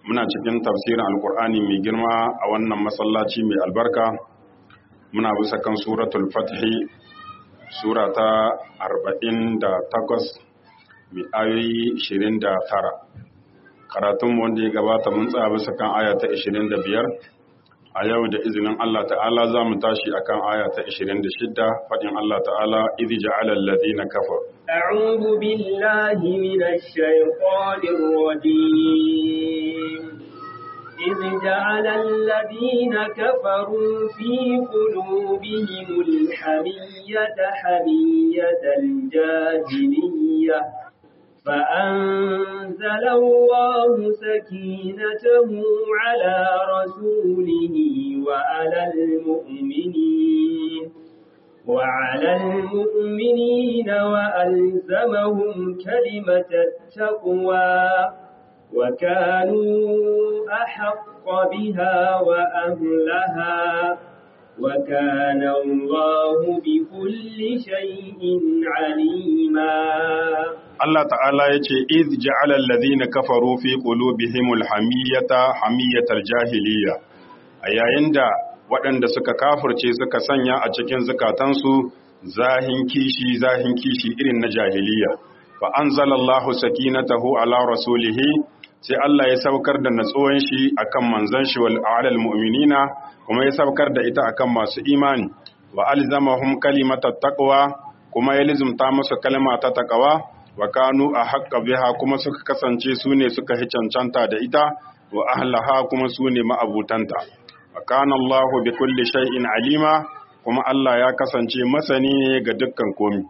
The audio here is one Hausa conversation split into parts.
muna cikin tafsirin alkur'ani mai girma a wannan masallaci mai albarka muna bisa kan suratul fathi sura ta 48 mai ayoyi 29 karatunmu wanda ya gabata mun tsaya bisa kan aya ta 25 a yau da izinin Allah ta'ala za mu tashi akan aya ta 26 faɗin Allah ta'ala idhi ja'ala alladhina kafaru أعوذ بالله من الشيطان الرجيم إذ جعل الذين كفروا في قلوبهم الحمية حمية الجاهلية فأنزل الله سكينته على رسوله وعلى المؤمنين وعلى المؤمنين وألزمهم كلمة التقوى وكانوا أحق بها وأهلها وكان الله بكل شيء عليما Allah ta'ala ya ce, "Iz ja'ala alladhina kafaru fi qulubihimul hamiyata hamiyatar jahiliya." A yayin da waɗanda suka kafirce suka sanya a cikin zukatansu zahin kishi zahin kishi irin na jahiliya. Fa anzalallahu sakinatahu ala rasulihi sai Allah ya saukar da natsuwan shi akan manzon shi wal alal mu'minina kuma ya saukar da ita akan masu imani wa alzamahum kalimatat taqwa kuma ya lizumta musu kalma ta taqwa wa kanu a haƙƙa biha kuma suka kasance su ne suka hi cancanta da ita wa ahlaha kuma su ne ma'abutanta wa kana Allahu bi kulli shay'in alima kuma Allah ya kasance masani ne ga dukkan komi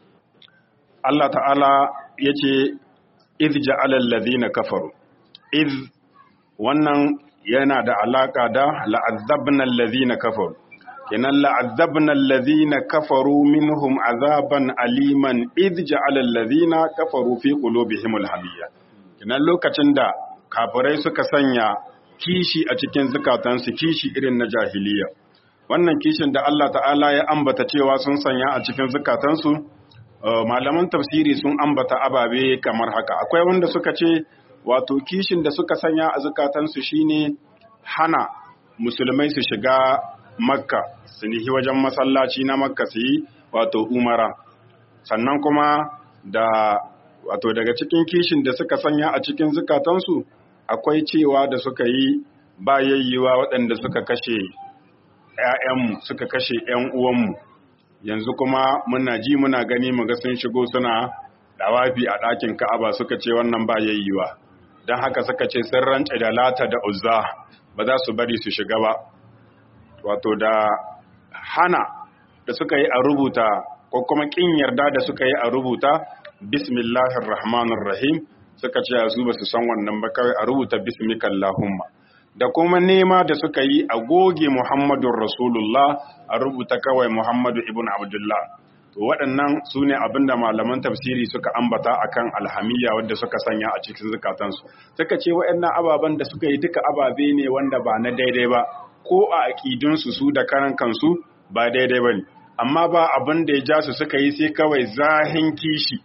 Allah ta'ala yace iz ja'ala alladhina kafaru iz wannan yana da alaka da la'azzabna alladhina kafaru kenan la'azzabna alladhina kafaru minhum azaban aliman idh ja'ala alladhina kafaru fi qulubihim alhamiyya kenan lokacin da kafirai suka sanya kishi a cikin zukatansu kishi irin na jahiliya wannan kishin da Allah ta'ala ya ambata cewa sun sanya a cikin zukatansu malaman tafsiri sun ambata ababe kamar haka akwai wanda suka ce wato kishin da suka sanya a zukatansu shine hana musulmai su shiga makka su nihi wajen masallaci na makka su yi wato umara sannan kuma da wato daga cikin kishin da suka sanya a cikin zukatansu akwai cewa da suka yi bayayyiwa waɗanda suka kashe ‘ya'yanmu suka kashe ‘yan uwanmu yanzu kuma muna ji muna gani muga sun shigo suna dawafi a ɗakin ka'aba suka ce wannan bayayyiwa don haka suka ce sun rance da lata da uzza ba za su bari su shiga ba wato da hana da suka yi a rubuta ko kuma kin yarda da suka yi a rubuta bismillahir rahmanir rahim suka ce su ba su san wannan ba kawai a rubuta bismikallahumma da kuma nema da suka yi a goge muhammadun rasulullah a rubuta kawai muhammadu ibn abdullah to waɗannan su ne abinda malaman tafsiri suka ambata akan alhamiyya wadda suka sanya a cikin zukatansu suka ce waɗannan ababen da suka yi duka ababe ne wanda ba na daidai ba ko a aƙidunsu su da karan kansu ba daidai ba ne amma ba abin da ya ja su suka yi sai kawai zahin kishi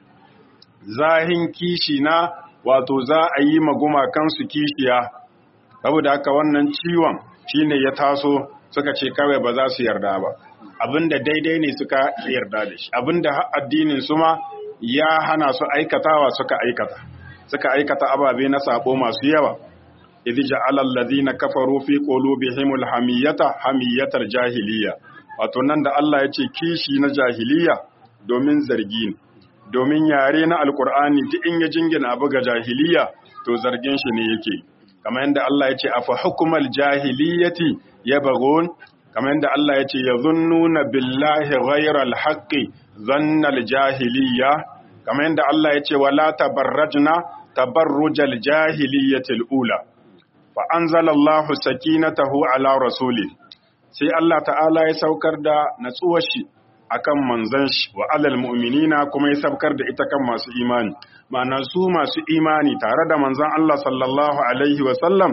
zahin kishi na wato za a yi magumakansu kishiya saboda haka wannan ciwon shine ya taso suka ce kawai ba za su yarda ba abin da daidai ne suka yarda da shi abin da addinin su ma ya hana su aikatawa suka aikata suka aikata ababe na sabo masu yawa idh ja'ala alladhina kafaru fi qulubihim alhamiyata hamiyatar jahiliya wato nan da Allah ya ce kishi na jahiliya domin zargi ne domin yare na alkur'ani duk in ya jingina abu ga jahiliya to zargin shi ne yake kamar yadda Allah ya ce afa hukumal jahiliyati yabghun kamar yadda Allah ya ce yazunnuna billahi ghayral haqqi zannal jahiliya kamar yadda Allah ya ce wala tabarrajna tabarrujal jahiliyatil ula fa anzalallahu sakinatahu ala rasuli sai Allah ta'ala ya saukar da natsuwar shi akan manzon shi wa alal mu'minina kuma ya saukar da ita kan masu imani ma'ana su masu imani tare da manzon Allah sallallahu alaihi wa sallam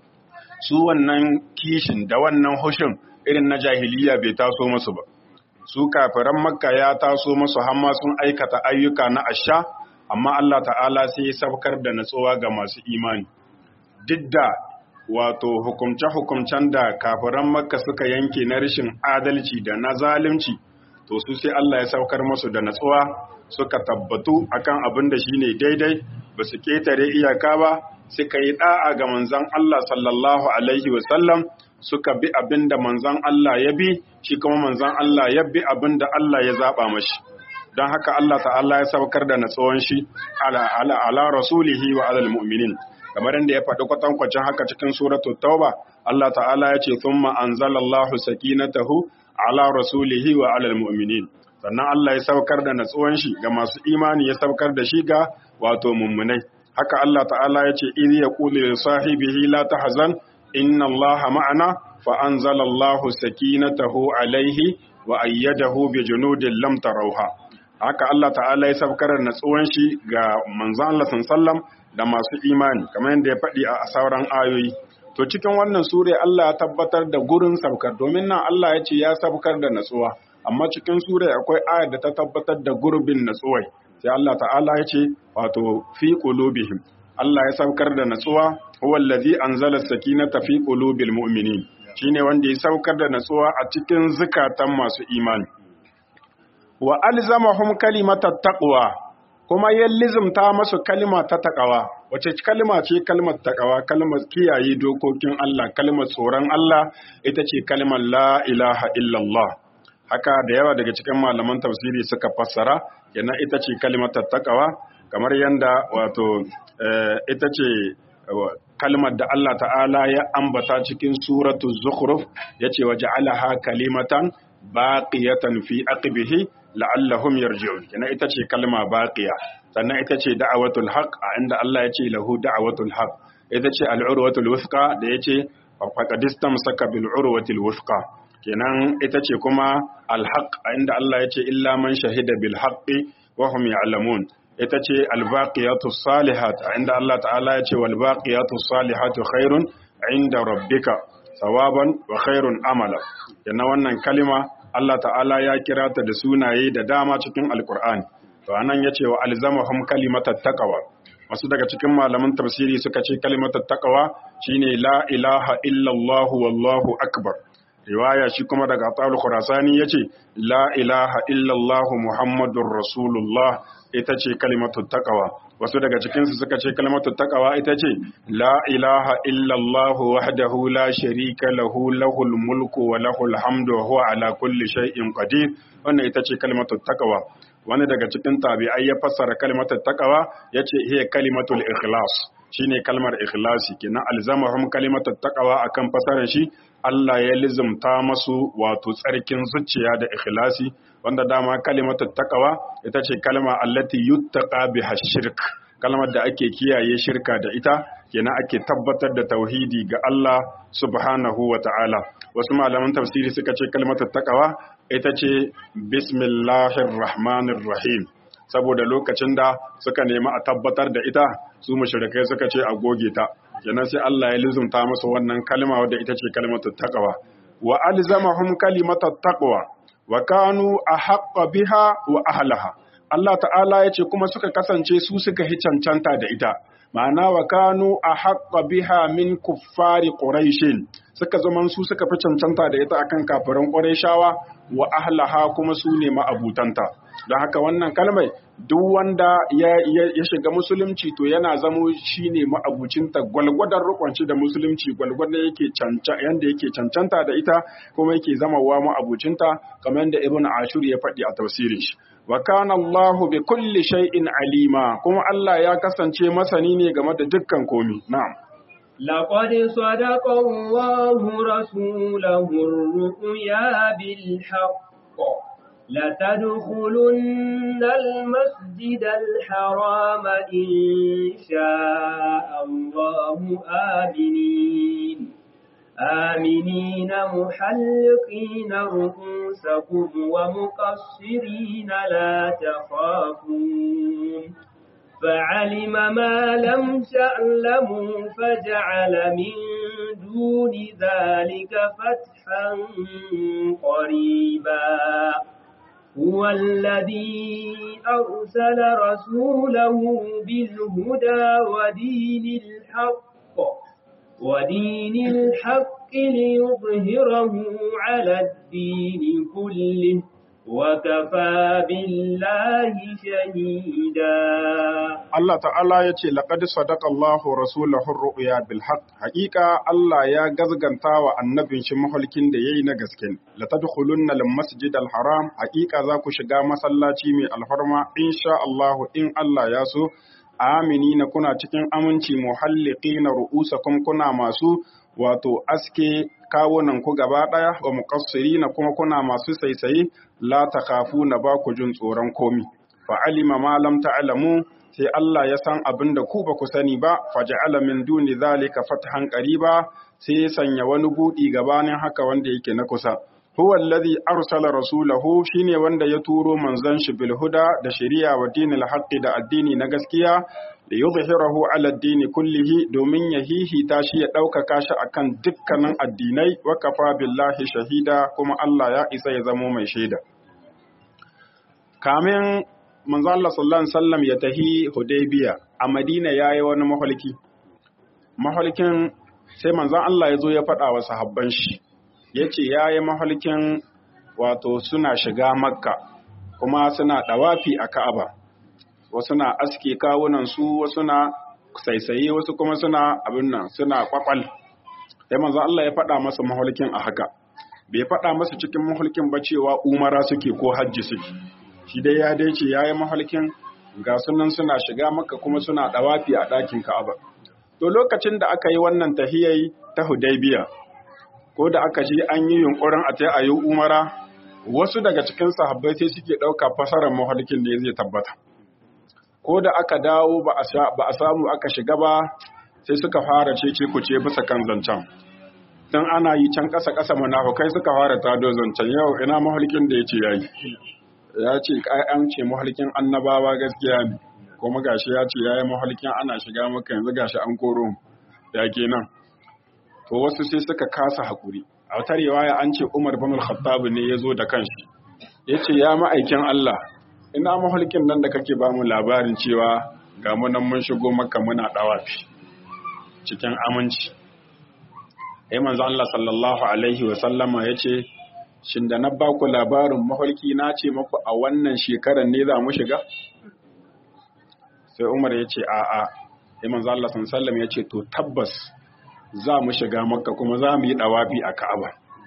su wannan kishin da wannan hushin irin na jahiliya bai taso musu ba su kafiran makka ya taso musu har ma sun aikata ayyuka na asha amma Allah ta'ala sai ya saukar da natsuwa ga masu imani duk da wato hukumce-hukumcen da kafiran makka suka yanke na rashin adalci da na zalunci to su sai Allah ya saukar musu da natsuwa suka tabbatu akan abin da shine daidai ba su ketare iyaka ba suka yi da'a ga manzon Allah sallallahu alaihi wasallam suka bi abin da manzon Allah ya bi shi kuma manzon Allah ya bi abin da Allah ya zaba mashi don haka Allah ta'ala ya saukar da natsuwan shi ala ala, ala rasulihi wa alal mu'minin kamar inda ya faɗi kwatankwacin haka cikin suratu tauba Allah ta'ala ya ce thumma anzalallahu sakinatahu ala rasulihi wa alal mu'minin sannan Allah ya saukar da natsuwan shi ga masu imani ya saukar da shi ga wato mummunai haka Allah ta'ala ya ce idh yaqulu li sahibihi la tahzan inna Allaha ma'ana fa anzalallahu sakinatahu alaihi wa ayyadahu bi junudin lam tarawha haka Allah ta'ala ya saukar da natsuwan shi ga manzon Allah sallallahu da masu imani kamar yadda ya faɗi a sauran ayoyi to cikin wannan sure Allah ya tabbatar da gurin saukar domin nan Allah ya ce ya saukar da natsuwa amma cikin sure akwai ayar da ta tabbatar da gurbin natsuwai sai Allah ta'ala ya ce wato fi qulubihim Allah ya saukar da natsuwa huwa allazi anzala sakinata fi qulubil mu'minin shine wanda ya saukar da natsuwa a cikin zukatan masu imani wa alzamahum kalimatat taqwa kuma ya lizimta masu kalma ta takawa wace kalma ce kalmar takawa kalmar kiyaye dokokin Allah kalmar tsoron Allah ita ce kalmar la ilaha illallah haka da yawa daga cikin malaman tafsiri suka fassara yana ita ce kalmar takawa kamar yanda wato ita ce kalmar da Allah ta'ala ya ambata cikin suratu zukhruf yace waja'alaha kalimatan baqiyatan fi aqibihi la'allahum yarji'un kina ita ce kalma baqiya sannan ita ce da'awatul haqq a inda Allah ya ce lahu da'awatul haqq ita ce al'urwatul wuthqa da yace faqadistam saka bil urwatil wuthqa kenan ita ce kuma al-haqq a inda Allah ya ce illa man shahida bil haqqi wa hum ya'lamun ita ce al-baqiyatus salihat a inda Allah ta'ala ya ce wal baqiyatus salihatu khairun inda rabbika sawaban wa khairun amala yana wannan kalima Allah ta'ala ya kira ta da sunaye da dama cikin alkur'ani to anan yace wa alzamahum kalimatat taqwa wasu daga cikin malaman tafsiri suka ce kalimatat taqwa shine la ilaha illallah wallahu akbar riwaya shi kuma daga Atal Khurasani yace la ilaha illallah muhammadur rasulullah ita ce kalimatut taqwa wasu daga cikinsu suka ce kalmatu taqwa ita ce la ilaha illallah wahdahu la sharika lahu lahul mulku wa lahul hamdu wa huwa ala kulli shay'in qadir wannan ita ce kalmatu taqwa wani daga cikin tabi'ai ya fassara kalmatu taqwa yace hiya kalimatul ikhlas shine kalmar ikhlasi kenan alzamahum kalimatu taqwa akan fasarar shi Allah ya lizumta masu wato tsarkin zuciya da ikhlasi wanda dama kalimatu taqwa ita ce kalma allati yuttaqa biha shirk kalmar da ake kiyaye shirka da ita kenan ake tabbatar da tauhidi ga Allah subhanahu wa ta'ala wasu malaman tafsiri suka ce kalmatu taqwa ita ce bismillahir rahmanir rahim saboda lokacin da suka nemi a tabbatar da ita su mushrikai suka ce a goge ta kenan sai Allah ya lizumta musu wannan kalma wadda ita ce kalmatu taqwa wa alzamahum kalimatat taqwa wa kanu ahqqa biha wa ahlaha Allah ta'ala ya ce kuma suka kasance su suka hi cancanta da ita ma'ana wa kanu ahqqa biha min kuffari quraishin suka zaman su suka fi cancanta da ita akan kafiran qurayshawa wa ahlaha kuma su ne ma'abutanta don haka wannan kalmai duk wanda ya, shiga musulunci to yana zamo shi ne ma'abucinta gwalgwadon rukunci da musulunci gwalgwadon yake yanda yake cancanta da ita kuma yake zama wa ma'abucinta kamar yadda ibn ashur ya faɗi a tafsirin shi wa kana Allah bi kulli shay'in alima kuma Allah ya kasance masani ne game da dukkan komi na'am لقد صدق الله رسوله الرؤيا بالحق لتدخلن المسجد الحرام إن شاء الله آمنين آمنين محلقين رؤوسكم ومقصرين لا تخافون فعلم ما لم تعلموا فجعل من دون ذلك فتحا قريبا هو الذي أرسل رسوله بالهدى ودين الحق ودين الحق ليظهره على الدين كله وكفى بالله شهيدا Allah ta'ala ya ce laqad sadaqa Allahu rasulahu ru'ya bil haqq haqiqa Allah ya gazganta wa annabin shi mahulkin da yayi na gaske la tadkhulunna al masjid al haram haqiqa za ku shiga masallaci mai alfarma insha Allah in Allah ya so aminina kuna cikin aminci muhalliqina ru'usakum kuna masu wato aske kawunan ku gaba daya wa muqassirina kuma kuna masu saisaye la takhafuna ba ku jin tsoron komi fa alima ma lam ta'lamu sai Allah ya san abin da ku ba ku sani ba faja'ala min duni zalika fathan qariba sai ya sanya wani budi gabanin haka wanda yake na kusa huwa alladhi arsala rasulahu shine wanda ya turo manzon shi bil huda da shari'a wa dinil haqqi da addini na gaskiya da yuzhirahu ala addini kullihi domin ya hihita shi ya ɗaukaka shi akan dukkanin addinai wa kafa billahi shahida kuma Allah ya isa ya zamo mai shaida kamin manzo Allah sallallahu alaihi wasallam ya tahi Hudaybiya a Madina yayi wani mahalki mahalkin sai manzo Allah ya zo ya faɗa wa sahabban shi yace yayi mahalkin wato suna shiga Makka kuma suna dawafi a Ka'aba wasu na aske kawunan su wasu na saisaye wasu kuma suna abin nan suna kwakwal sai manzo Allah ya faɗa masa mahalkin a haka bai faɗa masa cikin mahalkin ba cewa umara suke ko hajji suke shi dai ya dai ce ya yi mahalkin ga sunan suna shiga maka kuma suna ɗawafi a ɗakin ka'aba to lokacin da aka yi wannan tahiyai ta hudaybiya ko da aka ji an yi yunkurin a ta ayi umara wasu daga cikin sahabbai sai suke ɗauka fasarar mahalkin da zai tabbata ko da aka dawo ba a samu aka shiga ba sai suka fara cece kuce bisa kan zancen dan ana yi can ƙasa ƙasa munafukai suka fara tado zancen yau ina mahalkin da ya ce yayi ya ce an ce mahalkin annabawa gaskiya ne kuma gashi ya ce yayi mahalkin ana shiga maka yanzu gashi an koro ya kenan to wasu sai suka kasa hakuri a wata riwaya an ce Umar bin Al-Khattab ne ya zo da kanshi yace ya ma'aikin Allah ina mahalkin nan da kake ba mu labarin cewa ga mu nan mun shigo maka muna dawafi cikin aminci ai manzo Allah sallallahu alaihi wa sallama yace shin da na ba ku labarin mafarki na ce maku a wannan shekarar ne za mu shiga? Sai Umar ya ce, A'a, Iman Allah sallam ya ce, To tabbas za mu shiga makka kuma za mu yi ɗawafi a Ka'aba.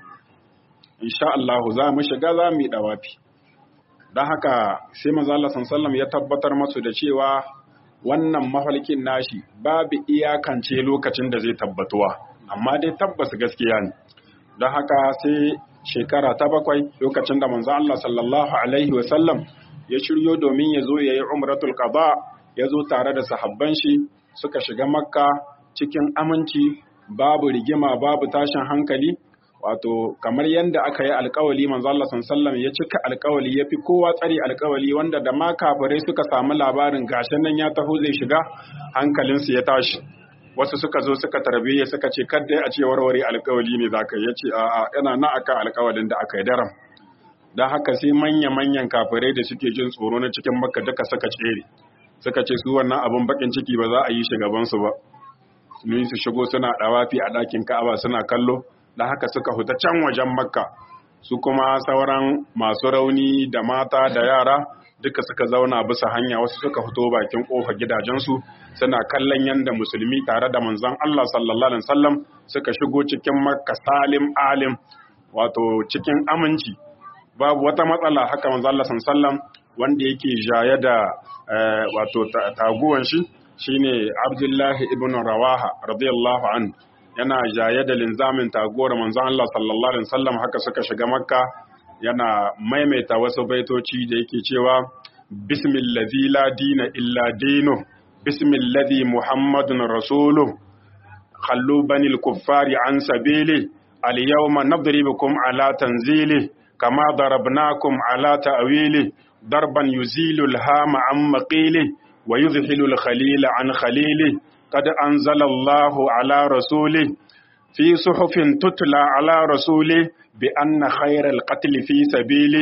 Insha Allah za mu shiga za mu yi ɗawafi. Don haka sai manzo Allah sallam ya tabbatar masu da cewa wannan mafarkin nashi babu iyakance lokacin da zai tabbatuwa, amma dai tabbas gaskiya ne. Don haka sai shekara ta bakwai lokacin da manzo Allah sallallahu alaihi wasallam ya shiryo domin ya zo ya yi umratul qada ya zo tare da sahabban shi suka shiga makka cikin aminci babu rigima babu tashin hankali wato kamar yadda aka yi alkawali manzo Allah sallallahu ya cika alkawali ya fi kowa tsari alkawali wanda da ma kafirai suka samu labarin gashin nan ya taho zai shiga hankalinsu ya tashi wasu suka zo suka tarbiyya suka ce kadda a ce warware alkawali ne za ka ya ce a'a yana na aka alkawalin da aka yi daram don haka sai manya-manyan kafirai da suke jin tsoro na cikin makka duka suka tsere suka ce su wannan abin bakin ciki ba za a yi shi gabansu ba ni su shigo suna dawafi a ɗakin ka'aba suna kallo don haka suka huta can wajen makka su kuma sauran masu rauni da mata da yara duka suka zauna bisa hanya wasu suka fito bakin kofa gidajensu suna kallon yadda musulmi tare da manzon Allah sallallahu alaihi wasallam suka shigo cikin makka salim alim wato cikin aminci babu wata matsala haka manzon Allah sallallahu alaihi wasallam wanda yake jaye da wato taguwan shi shine Abdullahi ibn Rawaha radiyallahu an yana jaye da linzamin taguwar manzon Allah sallallahu alaihi wasallam haka suka shiga makka yana maimaita wasu baitoci da yake cewa bismillazi la dina illa dinu bismillazi muhammadun rasulu khallu banil kuffari an sabili al yawma nadribukum ala tanzili kama darabnakum ala ta'wili darban yuzilu al hama an maqili wa yuzhilu al khalila an khalili qad anzala Allahu ala rasuli fi suhufin tutla ala rasuli bi anna khairal qatl fi sabili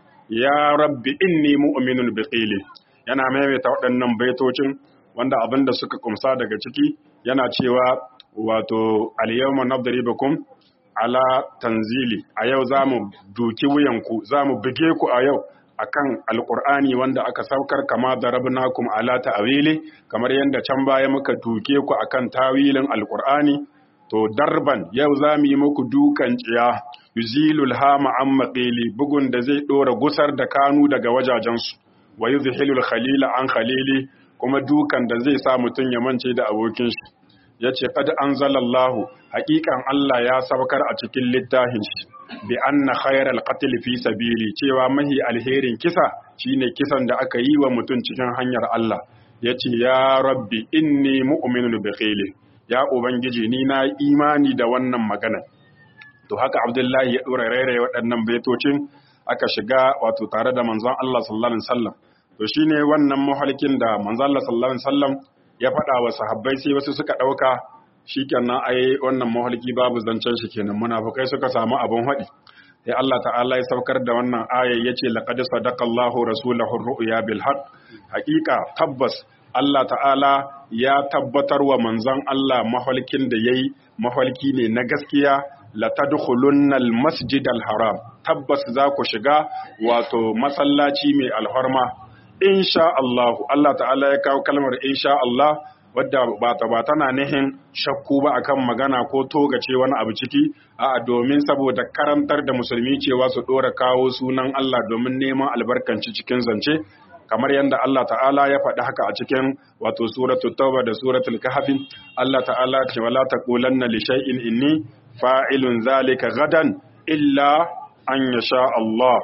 ya rabbi inni mu'minun bi qili yana maimaita waɗannan baitocin wanda abin da suka kumsa daga ciki yana cewa wato al-yawma nadribukum ala tanzili a yau zamu duki wuyanku zamu buge ku a yau akan alqur'ani wanda aka saukar kama darabnakum ala ta'wili kamar yanda can baya muka duke ku akan tawilin alqur'ani to darban yau zamu yi muku dukan tsiya yuzilul hama an maqili bugun da zai dora gusar da kanu daga wajajensu wa yuzhilul khalila an khalili kuma dukan da zai sa mutun ya mance da abokin shi yace qad anzalallahu haqiqan Allah ya saukar a cikin littafin shi bi anna khayral qatl fi sabili cewa mahi alherin kisa shine kisan da aka yi wa mutun cikin hanyar Allah yace ya rabbi inni mu'minun bi khili ya ubangiji ni na imani da wannan magana to haka abdullahi ya dora rairaye waɗannan baitocin aka shiga wato tare da manzon Allah sallallahu alaihi wasallam to shine wannan mahalkin da manzon Allah sallallahu alaihi wasallam ya faɗa wa sahabbai sai wasu suka ɗauka shikenan ai wannan mahalki babu zancen shi kenan munafukai suka samu abun haɗi sai Allah ta'ala ya saukar da wannan aya yace laqad sadaqallahu rasulahu ru'ya bil haqq haqiqa tabbas Allah ta'ala ya tabbatar wa manzon Allah mahalkin da yayi mahalki ne na gaskiya latadkhulunna almasjid alharam tabbas za ku shiga wato masallaci mai alharma insha Allah Allah ta'ala ya kawo kalmar insha Allah wadda ba ta ba tana nihin shakku ba akan magana ko togace wani abu ciki a domin saboda karantar da musulmi cewa su dora kawo sunan Allah domin neman albarkanci cikin zance kamar yadda Allah ta'ala ya faɗi haka a cikin wato suratul tauba da suratul kahfi Allah ta'ala ce wala taqulanna li shay'in inni fa'ilun zalika gadan illa an yasha Allah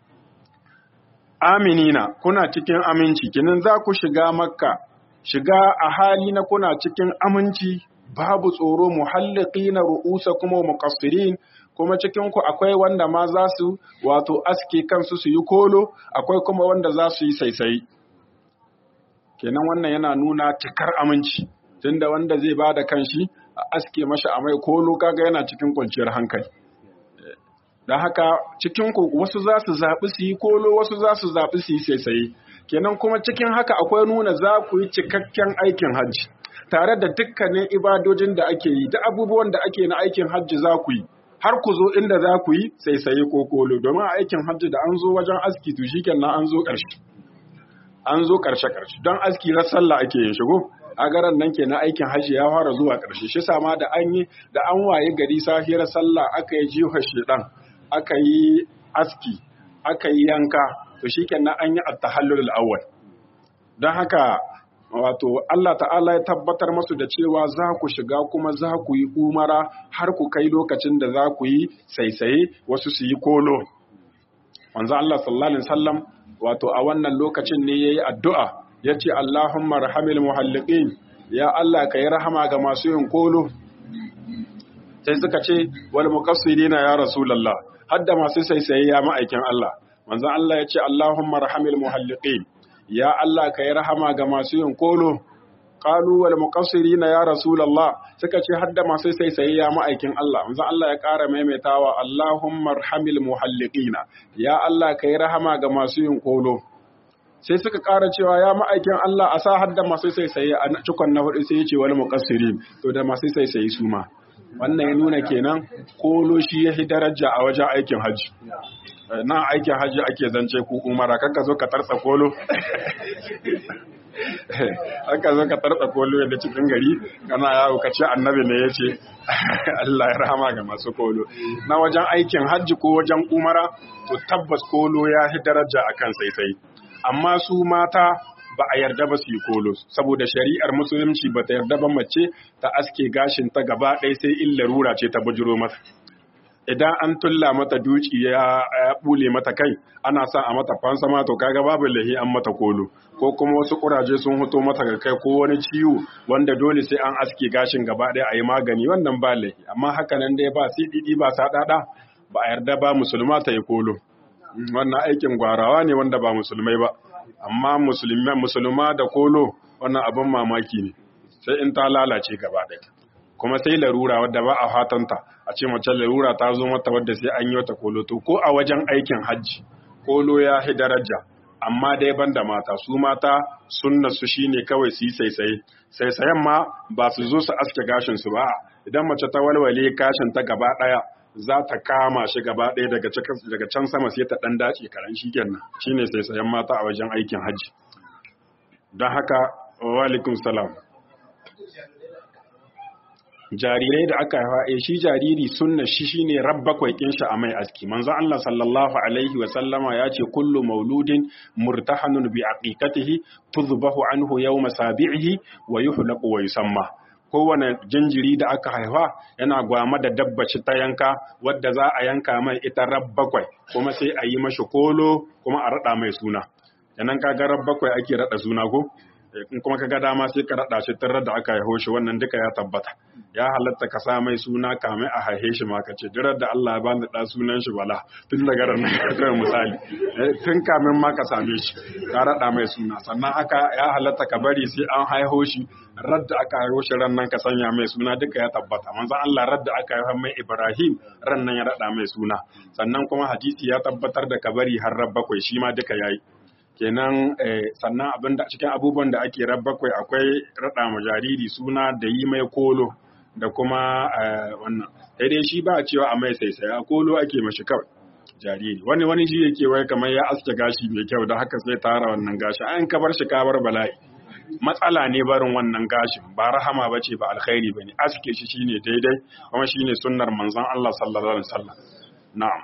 aminina kuna cikin aminci kinin za ku shiga makka shiga a hali na kuna cikin aminci babu tsoro muhalliqina ru'usakum wa muqassirin kuma cikin ku akwai wanda ma za su wato aske kansu su yi kolo akwai kuma wanda za su yi saisayi kenan wannan yana nuna cikar aminci tunda wanda zai bada kanshi a aske mashi a mai kolo kaga yana cikin kwanciyar hankali don haka cikin ku wasu za su zaɓi su yi kolo wasu za su zaɓi su yi saisaye kenan kuma cikin haka akwai nuna za ku yi cikakken aikin hajji tare da dukkanin ibadojin da ake yi da abubuwan da ake na aikin hajji za ku yi har ku zo inda za ku yi saisaye ko kolo domin a aikin hajji da an zo wajen aski to shikenan an zo ƙarshe an zo ƙarshe ƙarshe don aski ran sallah ake yin shigo a garan nan kenan aikin hajji ya fara zuwa ƙarshe shi sama da an yi da an waye gari safiyar sallah aka yi jiha shedan aka yi aski aka yi yanka to shikenan an yi at-tahallul awwal don haka wato Allah ta'ala ya tabbatar masu da cewa za ku shiga kuma za ku yi umara har ku kai lokacin da za ku yi saisaye wasu su yi kolo wanzu Allah sallallahu alaihi wasallam wato a wannan lokacin ne yayi addu'a yace Allahumma rahamil muhalliqin ya Allah ka yi rahama ga masu yin kolo sai suka ce wal muqassirina ya rasulullah hadda masu saisaye ya ma'aikin Allah manzon Allah ya ce Allahumma rahamil muhalliqin ya Allah ka yi rahama ga masu yin kolo qalu wal muqassirina ya rasulullah suka ce hadda masu saisaye ya ma'aikin Allah manzon Allah ya ƙara maimaitawa Allahumma rahamil muhalliqina ya Allah ka yi rahama ga masu yin kolo sai suka ƙara cewa ya ma'aikin Allah a sa hadda masu saisaye a cikon na hudu sai ya ce wal muqassirin to da masu saisaye su ma wannan ya nuna kenan kolo shi ya fi daraja a wajen aikin hajji na aikin hajji ake zance ku umara kanka zo ka tarsa kolo aka zo ka tarsa kolo yadda cikin gari kana yawo ka ce annabi ne ya ce Allah ya rahama ga masu kolo na wajen aikin hajji ko wajen umara to tabbas kolo ya fi daraja akan saisai amma su mata ba a yarda ba su yi kolo saboda shari'ar musulunci ba ta yarda ba mace ta aske gashin ta gaba ɗaya sai in larura ce ta bujiro mata idan an tulla mata duci ya bule mata kai ana sa a mata fansa ma to kaga babu lahi an mata kolo ko kuma wasu kuraje sun hoto mata ga kai ko wani ciwo wanda dole sai an aske gashin gaba ɗaya a yi magani wannan ba lahi amma haka nan dai ba sididi ba sadada ba a yarda ba musulma ta yi kolo wannan aikin gwarawa ne wanda ba musulmai ba amma musulma da kolo wannan abin mamaki ne sai in ta lalace gaba ɗaya kuma sai larura wadda ba a fatanta a ce mace larura ta zo mata wadda sai an yi wata kolo to ko a wajen aikin hajji kolo ya hi daraja amma dai banda mata su mata sunna su shine kawai su yi saisaye saisayen ma ba su zo su aske gashin su ba idan mace ta walwale gashin ta gaba daya za ta kama shi gaba ɗaya daga daga can sama sai ta dan dace karan shi kenan shine saisayen mata a wajen aikin hajji don haka wa alaikum salam jarirai da aka haifa eh shi jariri sunna shi shine rabbakwai kin shi a mai aski manzo Allah sallallahu alaihi wa sallama ya ce kullu mauludin murtahanun bi aqiqatihi tudhbahu anhu yawma sabi'ihi wa yuhlaqu wa yusamma kowane jinjiri da aka haifa yana gwama da dabbaci ta yanka wadda za a yanka mai ita rabbakwai kuma sai a yi mashi kolo kuma a rada mai suna yanan kaga rabbakwai ake rada suna ko in kuma ka ga dama sai ka raɗa shi tun da aka haihu shi wannan duka ya tabbata ya halatta ka sa mai suna kamai a haihe shi ma ka ce dirar da Allah ya ba ni da sunan shi bala tun daga ran kai misali tun kamin ma ka same shi ka raɗa mai suna sannan aka ya halatta ka bari sai an haihu shi radda aka haihu shi ran nan ka sanya mai suna duka ya tabbata manzon Allah radda aka haihu mai Ibrahim ran nan ya raɗa mai suna sannan kuma hadisi ya tabbatar da ka bari har bakwai shi ma duka yayi kenan sannan abin da cikin abubuwan da ake bakwai akwai raɗa ma jariri suna da yi mai kolo da kuma wannan sai dai shi ba a cewa a mai saisai a kolo ake mashi kawai jariri wani wani shi yake wai kamar ya aske gashi mai kyau da haka sai tara wannan gashi an ka bar shi ka bar bala'i matsala ne barin wannan gashin ba rahama bace ba alkhairi bane aske shi shine daidai kuma shine sunnar manzon Allah sallallahu alaihi wasallam na'am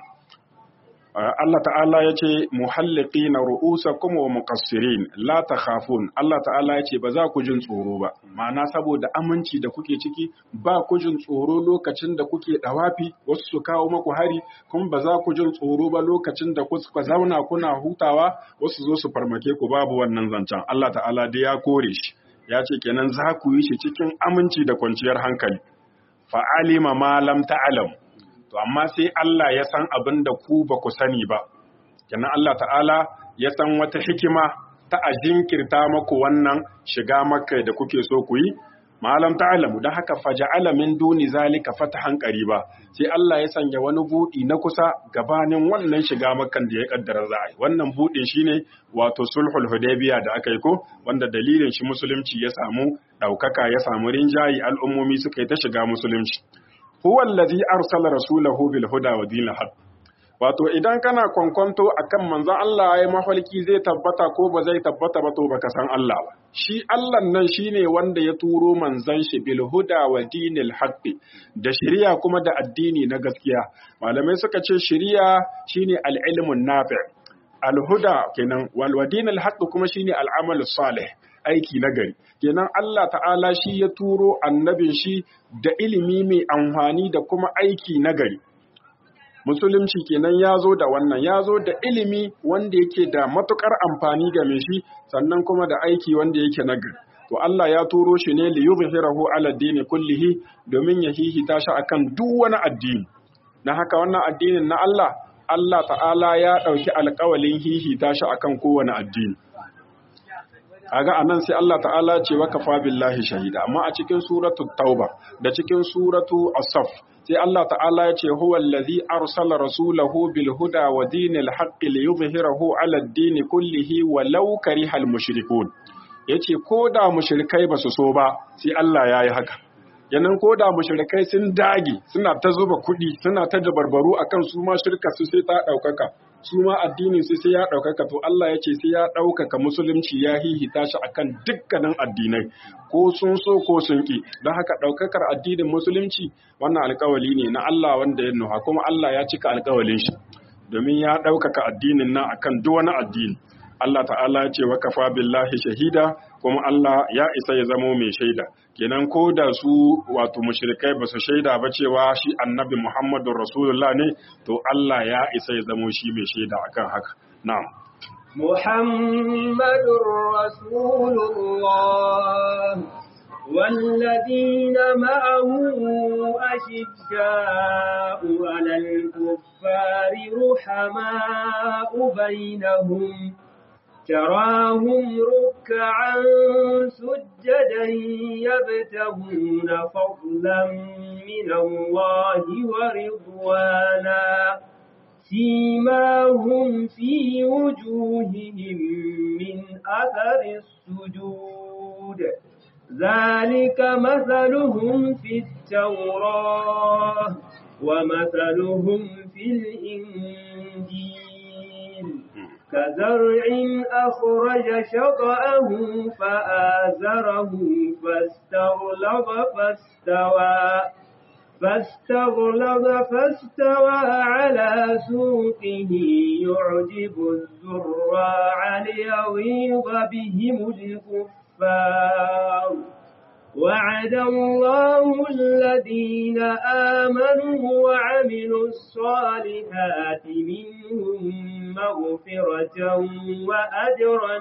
Allah ta'ala ya ce muhalliki na ru'usa kuma wa mukassirin la ta khafun Allah ta'ala ya ce ba za ku jin tsoro ba ma'ana saboda aminci da kuke ciki ba ku jin tsoro lokacin da kuke dawafi wasu su kawo maku hari kuma ba za ku jin tsoro ba lokacin da kuka zauna kuna hutawa wasu zo su farmake ku babu wannan zancen Allah ta'ala dai ya kore shi ya ce kenan za ku yi shi cikin aminci da kwanciyar hankali fa'alima ma lam ta'lam to amma sai Allah ya san abin da ku ba ku sani ba kenan Allah ta'ala ya san wata hikima ta a jinkirta maku wannan shiga makka da kuke so ku yi malam ta'alamu don haka faja'ala min duni zalika fatahan qariba sai Allah ya sanya wani budi na kusa gabanin wannan shiga makkan da ya kaddara za a yi wannan budin shine wato sulhul hudaybiya da aka yi ko wanda dalilin shi musulunci ya samu daukaka ya samu rinjayi al'ummomi suka yi ta shiga musulunci huwa allazi arsala rasulahu bil huda wa dinil haq wato idan kana kwankwanto akan manzon Allah ya mafarki zai tabbata ko ba zai tabbata ba to baka san Allah ba shi Allah nan shine wanda ya turo manzon shi bil huda wa dinil haq da shari'a kuma da addini na gaskiya malamai suka ce shari'a shine al ilmun nafi' al huda kenan wal wa dinil haq kuma shine al amal salih aiki na gari kenan Allah ta'ala shi ya turo annabin shi da ilimi mai amfani da kuma aiki na gari musulunci kenan ya zo da wannan ya zo da ilimi wanda yake da matukar amfani ga mai shi sannan kuma da aiki wanda yake na gari to Allah ya turo shi ne li yuzhirahu ala dini kullihi domin ya hihita shi akan duk wani addini na haka wannan addinin na Allah Allah ta'ala ya ɗauki alƙawalin hihita shi akan kowane addini kaga anan sai Allah ta'ala ce wa kafa billahi shahida amma a cikin suratu tauba da cikin suratu as-saff sai Allah ta'ala ya ce huwa allazi arsala rasulahu bil huda wa dinil haqqi liyuzhirahu ala ad-din kullihi walau karihal mushrikun yace ko da mushrikai basu so ba sai Allah yayi haka yanan ko da mushrikai sun dage suna ta zuba kuɗi suna ta dabarbaru akan su ma shirka su sai ta ɗaukaka su ma addinin su sai ya ɗaukaka to Allah ya ce sai ya ɗaukaka musulunci ya hihita shi akan dukkanin addinai ko sun so ko sun ki don haka ɗaukakar addinin musulunci wannan alkawali ne na Allah wanda ya nuha kuma Allah ya cika alkawalin shi domin ya ɗaukaka addinin nan akan duk wani addini Allah ta'ala ya ce wa kafa billahi shahida kuma Allah ya isa ya zamo mai shaida kenan ko da su wato mushrikai ba su shaida ba cewa shi annabi Muhammadu Rasulullah ne to Allah ya isa ya zamo shi mai shaida akan haka na'am محمد رسول الله والذين معه أشداء على الكفار رحماء بينهم تراهم ركعا سجدا يبتغون فضلا من الله ورضوانا سيماهم في وجوههم من أثر السجود ذلك مثلهم في التوراة ومثلهم في الإنجيل كزرع أخرج شطأه فآزره فاستغلظ فاستوى فاستغلظ فاستوى على سوقه يعجب الزراع ليغيظ بهم الكفار وعد الله الذين آمنوا وعملوا الصالحات منهم مغفرة وأجرا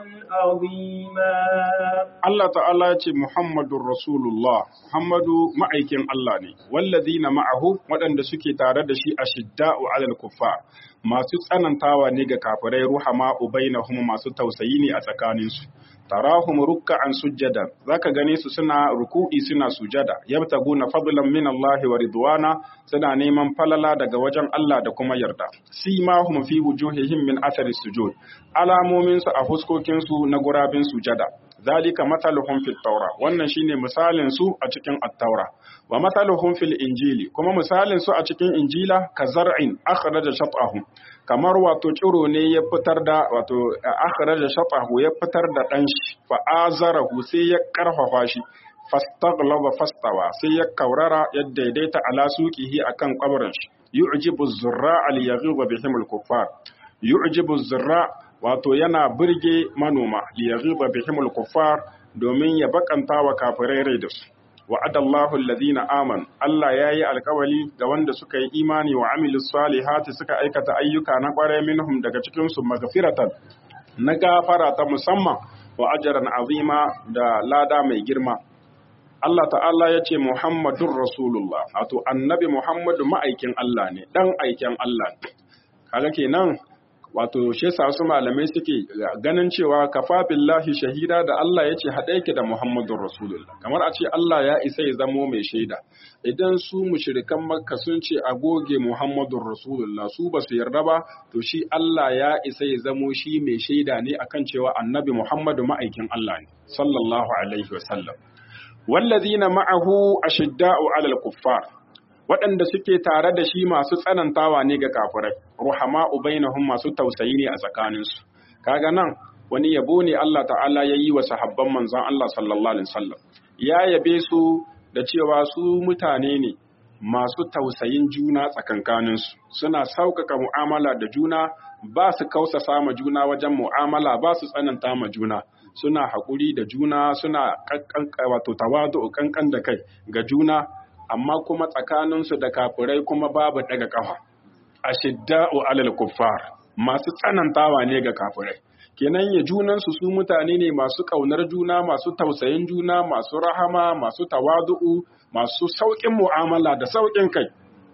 عظيما Allah ta'ala ya ce Muhammadun Rasulullah, Muhammadu ma'aikin Allah ne, wallazina ma'ahu waɗanda suke tare da shi a shidda'u alal kuffar masu tsanantawa ne ga kafirai ruhama ubainahum masu tausayi ne a tsakaninsu. Tarahum ruk'an sujjada zaka gane su suna ruku'i suna sujada yabtaguna fadlan min Allah wa ridwana suna neman falala daga wajen Allah da kuma yarda simahum fi wujuhihim min athari sujud alamomin su a fuskokin su na gurabin sujada zalika mathaluhum fit taura wannan shine misalin su a cikin at-taura wa mathaluhum fil injili kuma misalin su a cikin injila ka zar'in akhraja shat'ahu kamar wato ciro ne ya fitar da wato akhraja shat'ahu ya fitar da dan shi fa azarahu sai ya karfafa shi fastaghlaba fastawa sai ya kaurara ya daidaita ala suqihi akan kabarin shi yu'jibu az-zurra'a liyaghiba bihim al-kuffar yu'jibu az-zurra' wato yana birge manoma liyaghiba bihim al-kuffar domin ya bakanta wa kafirai rai da su wa'adallahu alladhina amanu Allah yayi alkawali ga wanda suka yi imani wa amilus salihati suka aikata ayyuka na kware minhum daga cikin su magfiratan na gafara ta musamman wa ajran azima da lada mai girma Allah ta'ala ya ce Muhammadun Rasulullah, wato annabi Muhammadu ma'aikin Allah ne, ɗan aikin Allah ne. Kaga kenan wato shi yasa wasu malamai suke ganin cewa kafafillahi shahida da Allah ya ce haɗe yake da Muhammadun Rasulullah. Kamar a ce Allah ya isa ya zamo mai shaida. Idan su mushrikan Makka sun ce a goge Muhammadun Rasulullah su ba su yarda ba, to shi Allah ya isa ya zamo shi mai shaida ne akan cewa annabi Muhammadu ma'aikin Allah ne, sallallahu alaihi wa sallam. wallazina ma'ahu ashidda'u 'alal kuffar waɗanda suke tare da shi masu tsanantawa ne ga kafirai ruhama'u bainahum masu tausayi ne a tsakaninsu kaga nan wani yabo ne Allah ta'ala ya yi wa sahabban manzon Allah sallallahu alaihi wasallam ya yabe su da cewa su mutane ne masu tausayin juna tsakankaninsu suna sauƙaƙa mu'amala da juna ba su kausasa ma juna wajen mu'amala ba su tsananta ma juna suna haƙuri da juna suna wato tawadu kankan da kai ga juna amma kuma tsakaninsu da kafirai kuma babu daga ƙafa ashidda'u alal kuffar masu tsanantawa ne ga kafirai kenan ya junansu su mutane ne masu ƙaunar juna masu tausayin juna masu rahama masu tawadu'u masu sauƙin mu'amala da sauƙin kai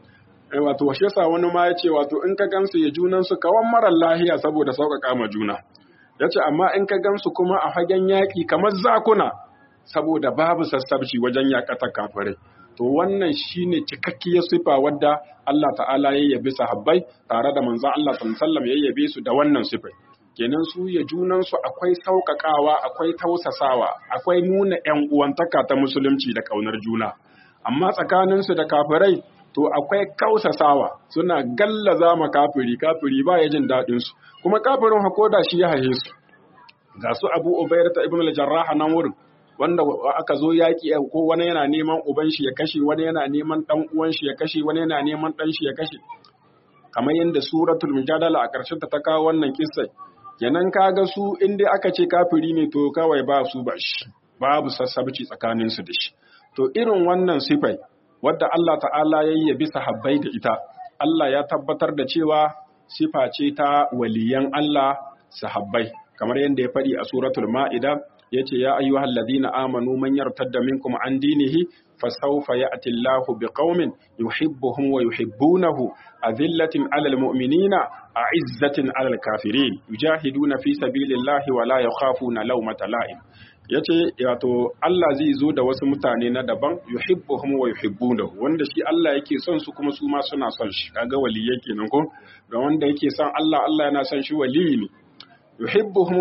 wato shi yasa wani ma ya ce wato in ka gansu ya junansu kawan marar lahiya saboda sauƙaƙa ma juna ya ce amma in ka gansu kuma a fagen yaƙi kamar zakuna saboda babu sassabci wajen yaƙatar kafirai to wannan shine cikakkiyar sifa wadda Allah ta'ala ya yabi sahabbai tare da manzon Allah sallallahu ya yabe su da wannan sifai kenan su ya junan su akwai sauƙaƙawa akwai tausasawa akwai nuna ƴan uwantaka ta musulunci da ƙaunar juna amma tsakanin su da kafirai to akwai kausasawa suna gallaza ma kafiri kafiri ba ya jin daɗin su kuma kafirin hakoda shi ya haye su ga su Abu Ubayr ta Ibn al-Jarrah nan wurin wanda aka zo yaƙi ko wani yana neman uban shi ya kashe wani yana neman ɗan uwan shi ya kashe wani yana neman ɗan shi ya kashe kamar yadda suratul mujadala a ƙarshen ta kawo wannan kissa kenan kaga su in dai aka ce kafiri ne to kawai ba su ba shi babu sassabci tsakanin su da shi to irin wannan sifai wadda Allah ta'ala ya yabi sahabbai da ita Allah ya tabbatar da cewa sifa ce ta waliyan Allah sahabbai kamar yadda ya faɗi a suratul ma'ida yace ya ayyuhal ladina amanu man yartadda minkum an dinihi fasawfa ya'ti Allahu biqaumin yuhibbuhum wa yuhibbunahu azillatin 'alal mu'minina a'izzatin 'alal kafirin yujahiduna fi sabilillahi wa la yakhafuna lawmata la'im yace wato Allah zai zo da wasu mutane na daban yuhibbuhum wa yuhibbunahu wanda shi Allah yake son su kuma su ma suna son shi kaga waliyai kenan ko ga wanda yake son Allah Allah yana son shi waliyi ne yuhibbuhum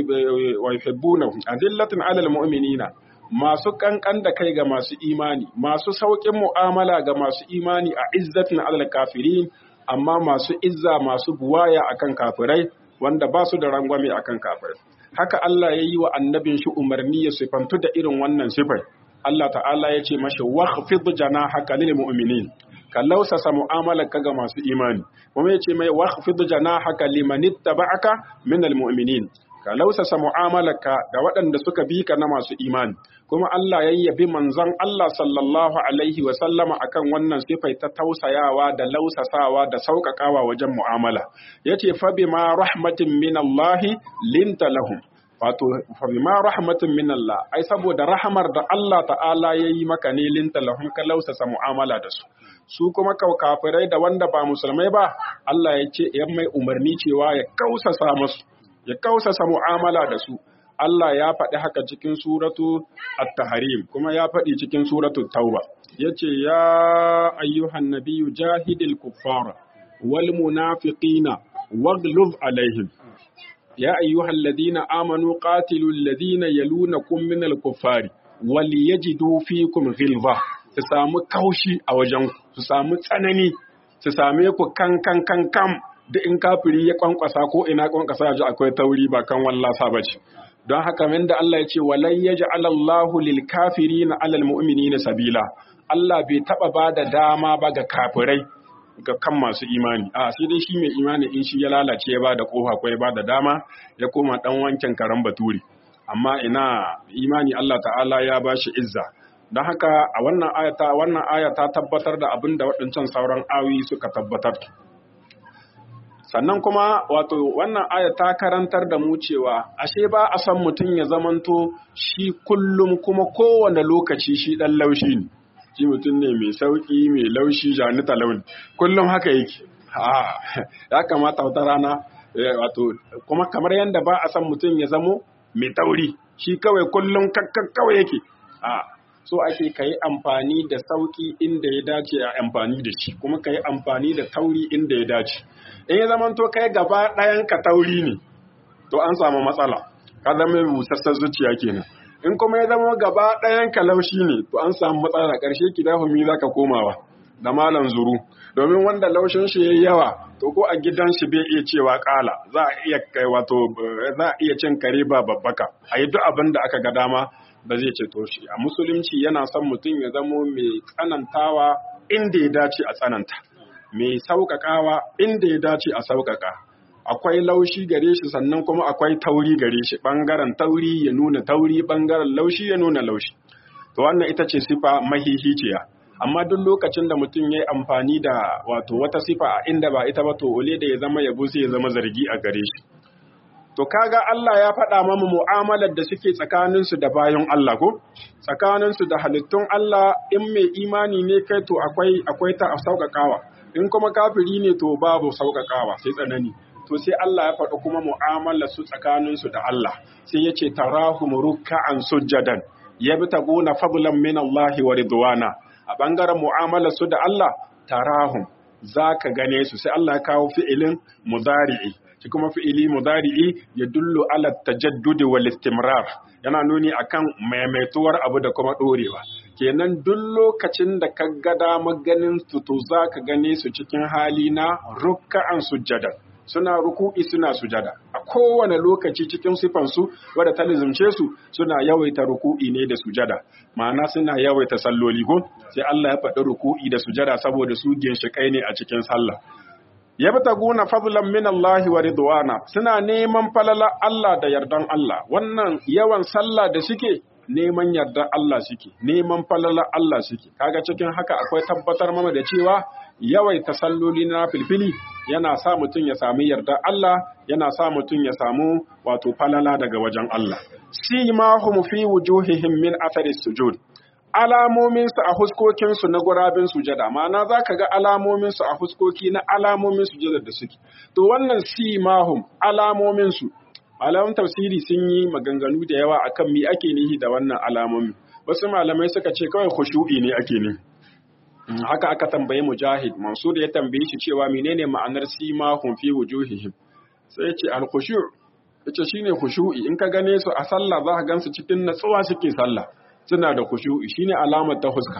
wa yuhibbunahu adillatin alal mu'minina masu kankan da kai ga masu imani masu sauƙin mu'amala ga masu imani a izzatin alal kafirin amma masu izza masu buwaya akan kafirai wanda ba su da rangwame akan kafirai haka Allah ya yi wa annabin shi umarni ya sifantu da irin wannan sifai Allah ta'ala ya ce mashi waqfid janahaka lil mu'minin ka lausasa mu'amalar ka ga masu imani kuma ya ce mai waqfid janahaka liman ittaba'aka min al mu'minin ka lausasa mu'amalarka da waɗanda suka bi ka na masu imani kuma Allah ya yabi manzon Allah sallallahu alaihi wa sallama akan wannan sifai ta tausayawa da lausasawa da sauƙaƙawa wajen mu'amala yace fa bima rahmatin min Allah linta lahum wato fa bima rahmatin min Allah ai saboda rahamar da Allah ta'ala yayi maka ne linta lahum ka lausasa mu'amala da su su kuma kafirai da wanda ba musulmai ba Allah ya ce yan mai umarni cewa ya kausasa musu ya kausasa mu'amala da su Allah ya faɗi haka cikin suratu at-tahrim kuma ya faɗi cikin suratu tauba yace ya ayyuhan nabiyyu jahidil kuffara wal munafiqina waghluz alaihim ya ayyuhal ladina amanu qatilul ladina yalunakum minal kuffari wal yajidu fikum ghilza su samu kaushi a wajen su samu tsanani su same ku kan kan kan kam duk in kafiri ya kwankwasa ko ina kwankwasa ji akwai tauri ba kan wallasa ba ce don haka min da Allah ya ce walai ya ji alallahu lil kafiri na alal mu'mini na sabila Allah bai taba ba da dama ba ga kafirai ga kan masu imani a sai dai shi mai imani in shi ya lalace ya ba da kofa ko ya ba da dama ya koma dan wankin karan baturi amma ina imani Allah ta'ala ya ba shi izza don haka a wannan ayata wannan aya ta tabbatar da abin da waɗancan sauran awi suka tabbatar sannan kuma wato wannan aya ta karantar da mu cewa ashe ba a san mutum ya zamanto shi kullum kuma kowane lokaci shi dan laushi ne shi mutum ne mai sauki mai laushi janita launi kullum haka yake ya kamata wata rana wato kuma kamar yadda ba a san mutum ya zamo mai tauri shi kawai kullum kakkan kawai yake a so ake ka yi amfani da sauki inda ya dace a amfani da shi kuma ka yi amfani da tauri inda ya dace in ya zama to kai gaba ɗayan ka tauri ne to an samu matsala ka zama busassar zuciya kenan in kuma ya zama gaba ɗayan ka laushi ne to an samu matsala ƙarshe ki dafa mi za ka komawa da malam zuru domin wanda laushin shi yayi yawa to ko a gidan shi bai iya cewa kala za a iya kai wato za a iya cin kare ba babbaka a yi duk abin da aka ga dama ba zai ceto shi a musulunci yana son mutum ya zamo mai tsanantawa inda ya dace a tsananta mai sauƙaƙawa inda ya dace a sauƙaƙa akwai laushi gare shi sannan kuma akwai tauri gare shi ɓangaren tauri ya nuna tauri ɓangaren laushi ya nuna laushi to wannan ita ce sifa mahihiciya amma duk lokacin da mutum ya yi amfani da wato wata sifa a inda ba ita ba to ole da ya zama yabo sai ya zama zargi a gare shi To kaga Allah ya faɗa mamu mu'amalar da suke tsakaninsu da bayan Allah ko? Tsakaninsu da halittun Allah in mai imani ne kai to akwai akwai ta sauƙaƙawa. In kuma kafiri ne to babu sauƙaƙawa sai tsanani. To sai Allah ya faɗi kuma mu'amalar su tsakaninsu da Allah. Sai ya ce tarahum ruk'an sujjadan yabtaguna fadlan min Allah wa ridwana. A bangaren mu'amalar su da Allah tarahum zaka gane su sai Allah ya kawo fi'ilin mudari'i. shi kuma fi'ili mudari'i ya dullu ala tajaddudi wal istimrar yana nuni akan maimaituwar abu da kuma dorewa kenan duk lokacin da ka ga damar ganin su to za ka gane su cikin hali na rukka'an sujjada suna ruku'i suna sujada a kowane lokaci cikin sifansu wadda ta lizimce su suna yawaita ruku'i ne da sujada ma'ana suna yawaita salloli ko sai Allah ya faɗi ruku'i da sujada saboda su ginshiƙai ne a cikin sallah yabtaguna fadlan min Allah wa ridwana suna neman falala Allah da yardan Allah wannan yawan sallah da suke neman yardan Allah suke neman falala Allah suke kaga cikin haka akwai tabbatar mana da cewa yawaita salloli na filfili yana sa mutum ya sami yardan Allah yana sa mutum ya samu wato falala daga wajen Allah simahum fi wujuhihim min athari sujud alamominsu a huskokinsu na gurabin sujada ma'ana za ka ga alamominsu a huskoki na alamomin sujada da suke to wannan simahum alamominsu alamun tafsiri sun yi maganganu da yawa akan me ake nihi da wannan alamomi wasu malamai suka ce kawai khushu'i ne ake ne haka aka tambaye mujahid mansur ya tambaye shi cewa menene ma'anar simahum fi wujuhihim sai ya ce al-khushu' yace shine khushu'i in ka gane su a sallah za ka gansu cikin natsuwa suke sallah suna da khushu'i shine alamar ta huska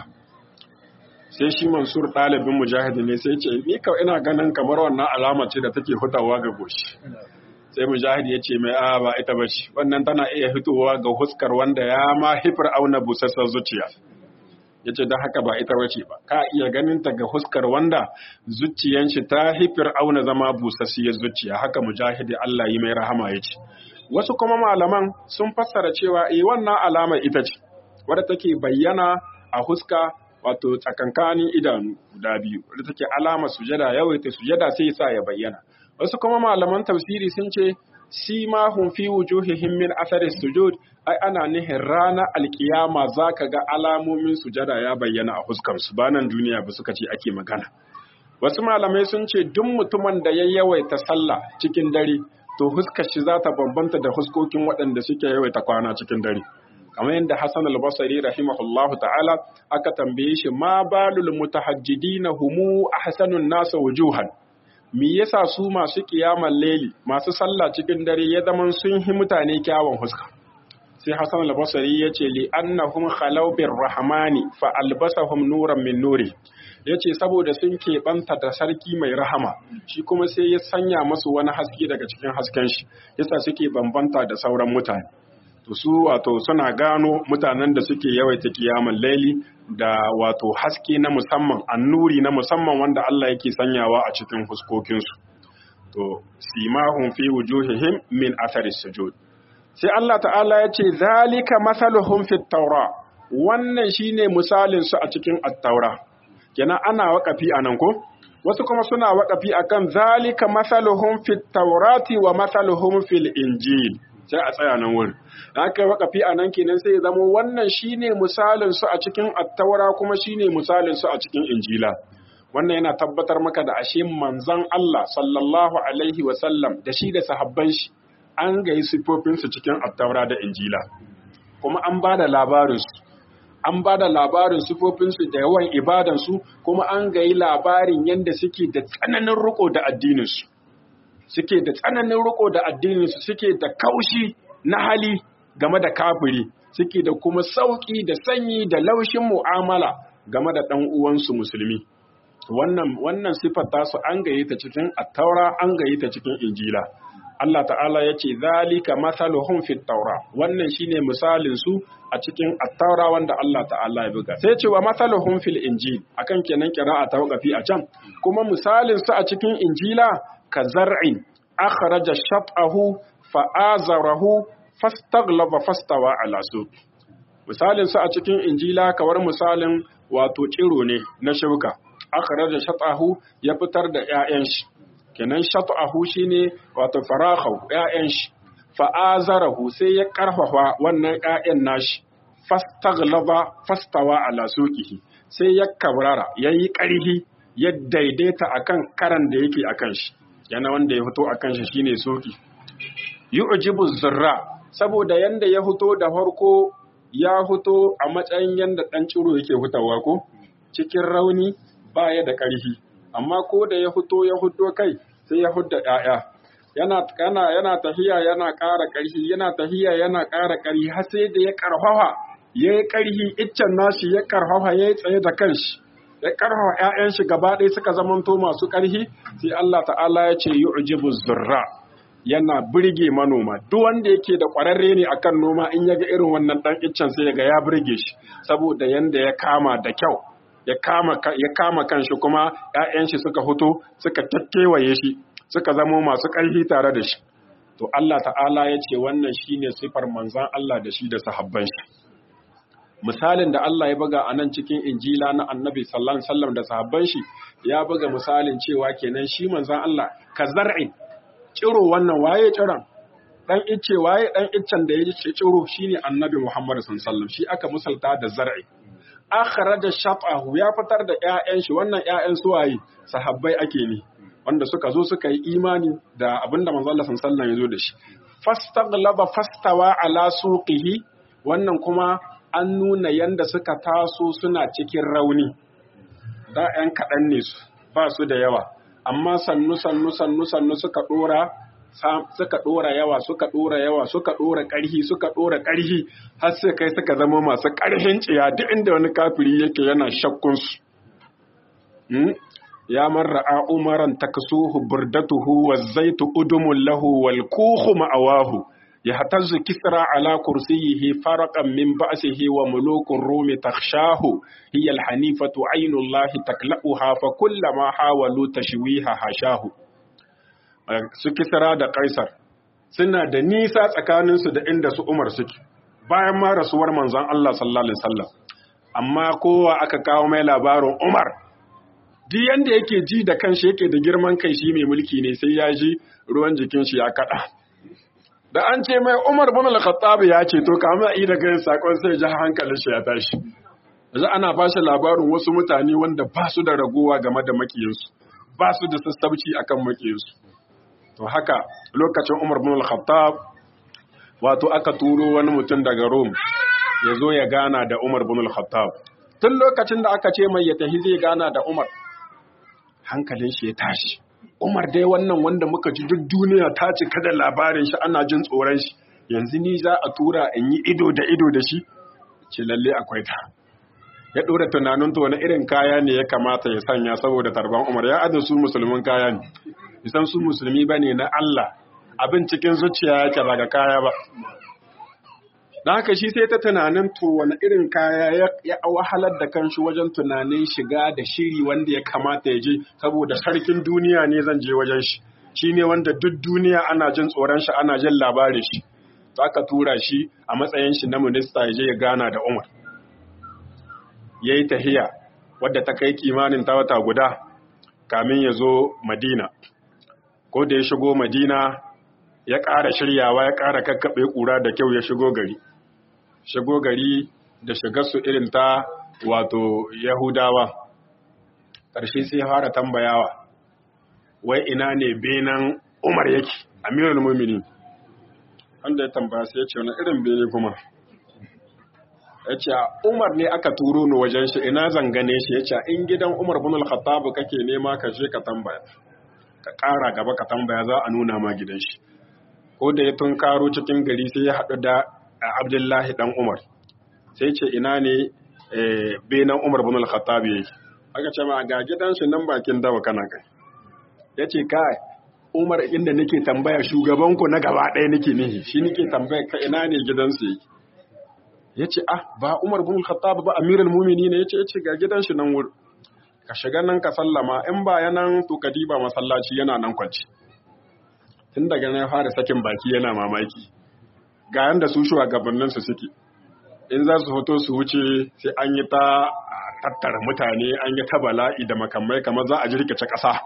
sai shi mansur ɗalibin mujahid ne sai ce ni kawai ina ganin kamar wannan alama ce da take hutawa ga goshi sai mujahid ya ce mai a ba ita ba ce wannan tana iya fitowa ga huskar wanda ya ma hifar auna busassar zuciya ya ce don haka ba ita ba ce ba ka iya ganin ta ga huskar wanda zuciyan shi ta hifar auna zama busassiyar zuciya haka mujahid Allah yi mai rahama ya ce wasu kuma malaman sun fassara cewa eh wannan alamar ita ce wadda take bayyana a huska wato tsakankanin idanu guda biyu wadda take alamar sujada yawaita sujada sai sa ya bayyana wasu kuma malaman tafsiri sun ce sima hum fi wujuhihim min athari sujud ai ana nihin rana alkiyama zaka ga alamomin sujada ya bayyana a huskar su banan duniya ba suka ce ake magana wasu malamai sun ce duk mutumin da ya yawaita sallah cikin dare to huskar shi za ta bambanta da huskokin waɗanda suke yawaita kwana cikin dare kamar yadda Hassan al-Basri rahimahullahu ta'ala aka tambaye shi ma balul mutahajjidina humu ahsanun nasa wujuhan me yasa su masu kiyamar laili masu sallah cikin dare ya zaman sun hi mutane kyawun huska sai Hassan al-Basri ya ce li annahum khalaw bir rahmani fa albasahum nuran min nuri yace saboda sun keɓanta da sarki mai rahama shi kuma sai ya sanya masu wani haske daga cikin hasken shi yasa suke bambanta da sauran mutane to su wato suna gano mutanen da suke yawaita kiyaman laili da wato haske na musamman annuri na musamman wanda Allah yake sanyawa a cikin fuskokinsu to simahum fi wujuhihim min athari sujud sai Allah ta'ala ya ce zalika masaluhum fit taura wannan shine misalin su a cikin at-taura kenan ana waƙafi anan ko wasu kuma suna waƙafi akan zalika masaluhum fit taurati wa masaluhum fil injil sai a tsaya nan wurin da aka yi wakafi a nan kenan sai ya zama wannan shine misalin su a cikin attaura kuma shine misalin su a cikin injila wannan yana tabbatar maka da ashe manzon Allah sallallahu alaihi wa sallam da shi da sahabban shi an gayi sifofin su cikin attaura da injila kuma an ba da labarin su an ba da labarin sifofin su da yawan ibadan su kuma an gayi labarin yanda suke da tsananin riko da addinin su suke da tsananin riko da addininsu suke da kaushi na hali game da kafiri suke da kuma sauƙi da sanyi da laushin mu'amala game da ɗan uwansu musulmi wannan wannan sifar tasu an gaye ta cikin attaura an gaye ta cikin injila Allah ta'ala ya ce zalika masaluhum fit taura wannan shine misalin su a cikin attaura wanda Allah ta'ala ya buga sai ce wa masaluhum fil injil akan kenan qira'a ta waqafi a can kuma misalin su a cikin injila ka zar'in akhraja shat'ahu fa'azarahu fastaghlaba fastawa ala suq misalin su a cikin injila kawar misalin wato ciro ne na shuka akhraja shat'ahu ya fitar da ƴaƴan shi kenan shat'ahu shine wato farahu ƴaƴan shi fa'azarahu sai ya karfafa wannan ƴaƴan nashi fastaghlaba fastawa ala suqihi sai ya kabrara yayi ƙarfi ya daidaita akan karan da yake akan shi yana wanda ya fito akan shi shine soki yu'jibu zurra saboda yanda ya fito da farko ya fito a matsayin yanda dan ciro yake hutawa ko cikin rauni baya da ƙarfi amma ko da ya fito ya fito kai sai ya hudda ƴaƴa yana kana yana tahiya yana ƙara ƙarfi yana tahiya yana ƙara ƙarfi har sai da ya karfafa yayi ƙarfi iccen nashi ya karfafa yayi tsaye da kanshi ya karfafa ƴaƴan shi gaba ɗaya suka zamanto masu ƙarfi sai Allah ta'ala ya ce yu'jibu zurra yana birge manoma duk wanda yake da ƙwararre ne akan noma in ya ga irin wannan ɗan iccen sai ga ya birge shi saboda yanda ya kama da kyau ya kama ya kama kanshi kuma ƴaƴan shi suka fito suka takkewaye shi suka zamo masu ƙarfi tare da shi to Allah ta'ala ya ce wannan shine sifar manzon Allah da shi da sahabban shi misalin da Allah ya buga a nan cikin injila na annabi sallallahu alaihi wasallam da sahabban shi ya buga misalin cewa kenan shi manzon Allah ka zar'in ciro wannan waye ciron dan ice waye dan iccen da ya ce ciro shine annabi Muhammad sallallahu alaihi wasallam shi aka misalta da zar'i akhraja shatahu ya fitar da ƴaƴan shi wannan ƴaƴan suwaye sahabbai ake ne wanda suka zo suka yi imani da abinda manzo Allah sallallahu alaihi ya zo da shi fastaghlaba fastawa ala suqihi wannan kuma an nuna yanda suka taso suna cikin rauni da ƴan kaɗan ne su ba su da yawa amma sannu sannu sannu sannu suka ɗora suka ɗora yawa suka ɗora yawa suka ɗora ƙarhi suka ɗora ƙarhi har sai kai suka zama masu ƙarhin ciya duk inda wani kafiri yake yana shakkun su ya marra a umaran taksuhu burdatuhu wa zaitu udumun lahu wal kuhu ma'awahu ya hatazzu kisra ala kursiyihi faraqan min ba'sihi wa mulukun rumi takhshahu hiya al hanifatu aynullahi takla'uha fa kullama hawalu tashwiha hashahu su kisra da kaisar suna da nisa tsakaninsu da inda su umar suke bayan ma rasuwar manzon Allah sallallahu alaihi wasallam amma kowa aka kawo mai labarin umar duk yanda yake ji da kanshi yake da girman kai shi mai mulki ne sai ya ji ruwan jikin shi ya kada da an ce mai umar bin al-khattab ya ce to kamar yi da kai sakon sai ji hankalin shi ya tashi yanzu ana ba shi labarin wasu mutane wanda ba su da ragowa game da makiyinsu ba su da sassabci akan makiyinsu to haka lokacin Umar bin al-Khattab wato aka turo wani mutum daga Rome ya zo ya gana da Umar bin al-Khattab tun lokacin da aka ce mai ya tafi zai gana da Umar hankalin shi ya tashi Umar dai wannan wanda muka ji duk duniya ta cika da labarin shi ana jin tsoron shi yanzu ni za a tura in yi ido da ido da shi ce lalle akwai ta ya ɗora tunanin to wani irin kaya ne ya kamata ya sanya saboda tarban Umar ya adin su musulmin kaya ne isan su musulmi ba ne na Allah abin cikin zuciya yake ba ga kaya ba da haka shi sai ta tunanin to wani irin kaya ya wahalar da kanshi wajen tunanin shiga da shiri wanda ya kamata ya je saboda sarkin duniya ne zan je wajen shi shi ne wanda duk duniya ana jin tsoron shi ana jin labarin shi to aka tura shi a matsayin shi na minista ya je ya gana da Umar ya yi tahiya wadda ta kai kimanin ta wata guda kamin ya zo Madina ko da ya shigo Madina ya ƙara shiryawa ya ƙara kakkaɓe ƙura da kyau ya shigo gari shigo gari da shigarsu irin ta wato Yahudawa ƙarshe sai fara tambayawa wai ina ne benan Umar yake Amirul Mu'minin wanda ya tambaya sai ya ce wani irin bene kuma ya ce Umar ne aka turo ni wajen shi ina zangane shi ya ce in gidan Umar bin al-Khattab kake nema ka je ka tambaya ka ƙara gaba ka tambaya za a nuna ma gidan shi ko da ya tunkaro cikin gari sai ya haɗu da Abdullahi dan Umar sai ce ina ne benan Umar bin al-Khattab yake aka ce ma ga gidan shi nan bakin dawa kana kai ya ce kai Umar inda nake tambaya shugaban ku na gaba ɗaya nake nihi shi nake tambaya ka ina ne gidansu yake ya ce ah ba Umar bin Khattab ba Amirul Mu'minin ne yace yace ga gidan shi nan wuri ka shiga nan ka sallama in ba yanan to ka diba masallaci yana nan kwanci tun daga nan ya fara sakin baki yana mamaki ga yanda su shugabannin su suke in za su fito su wuce sai an yi ta tattara mutane an yi ta bala'i da makamai kamar za a jirkice ƙasa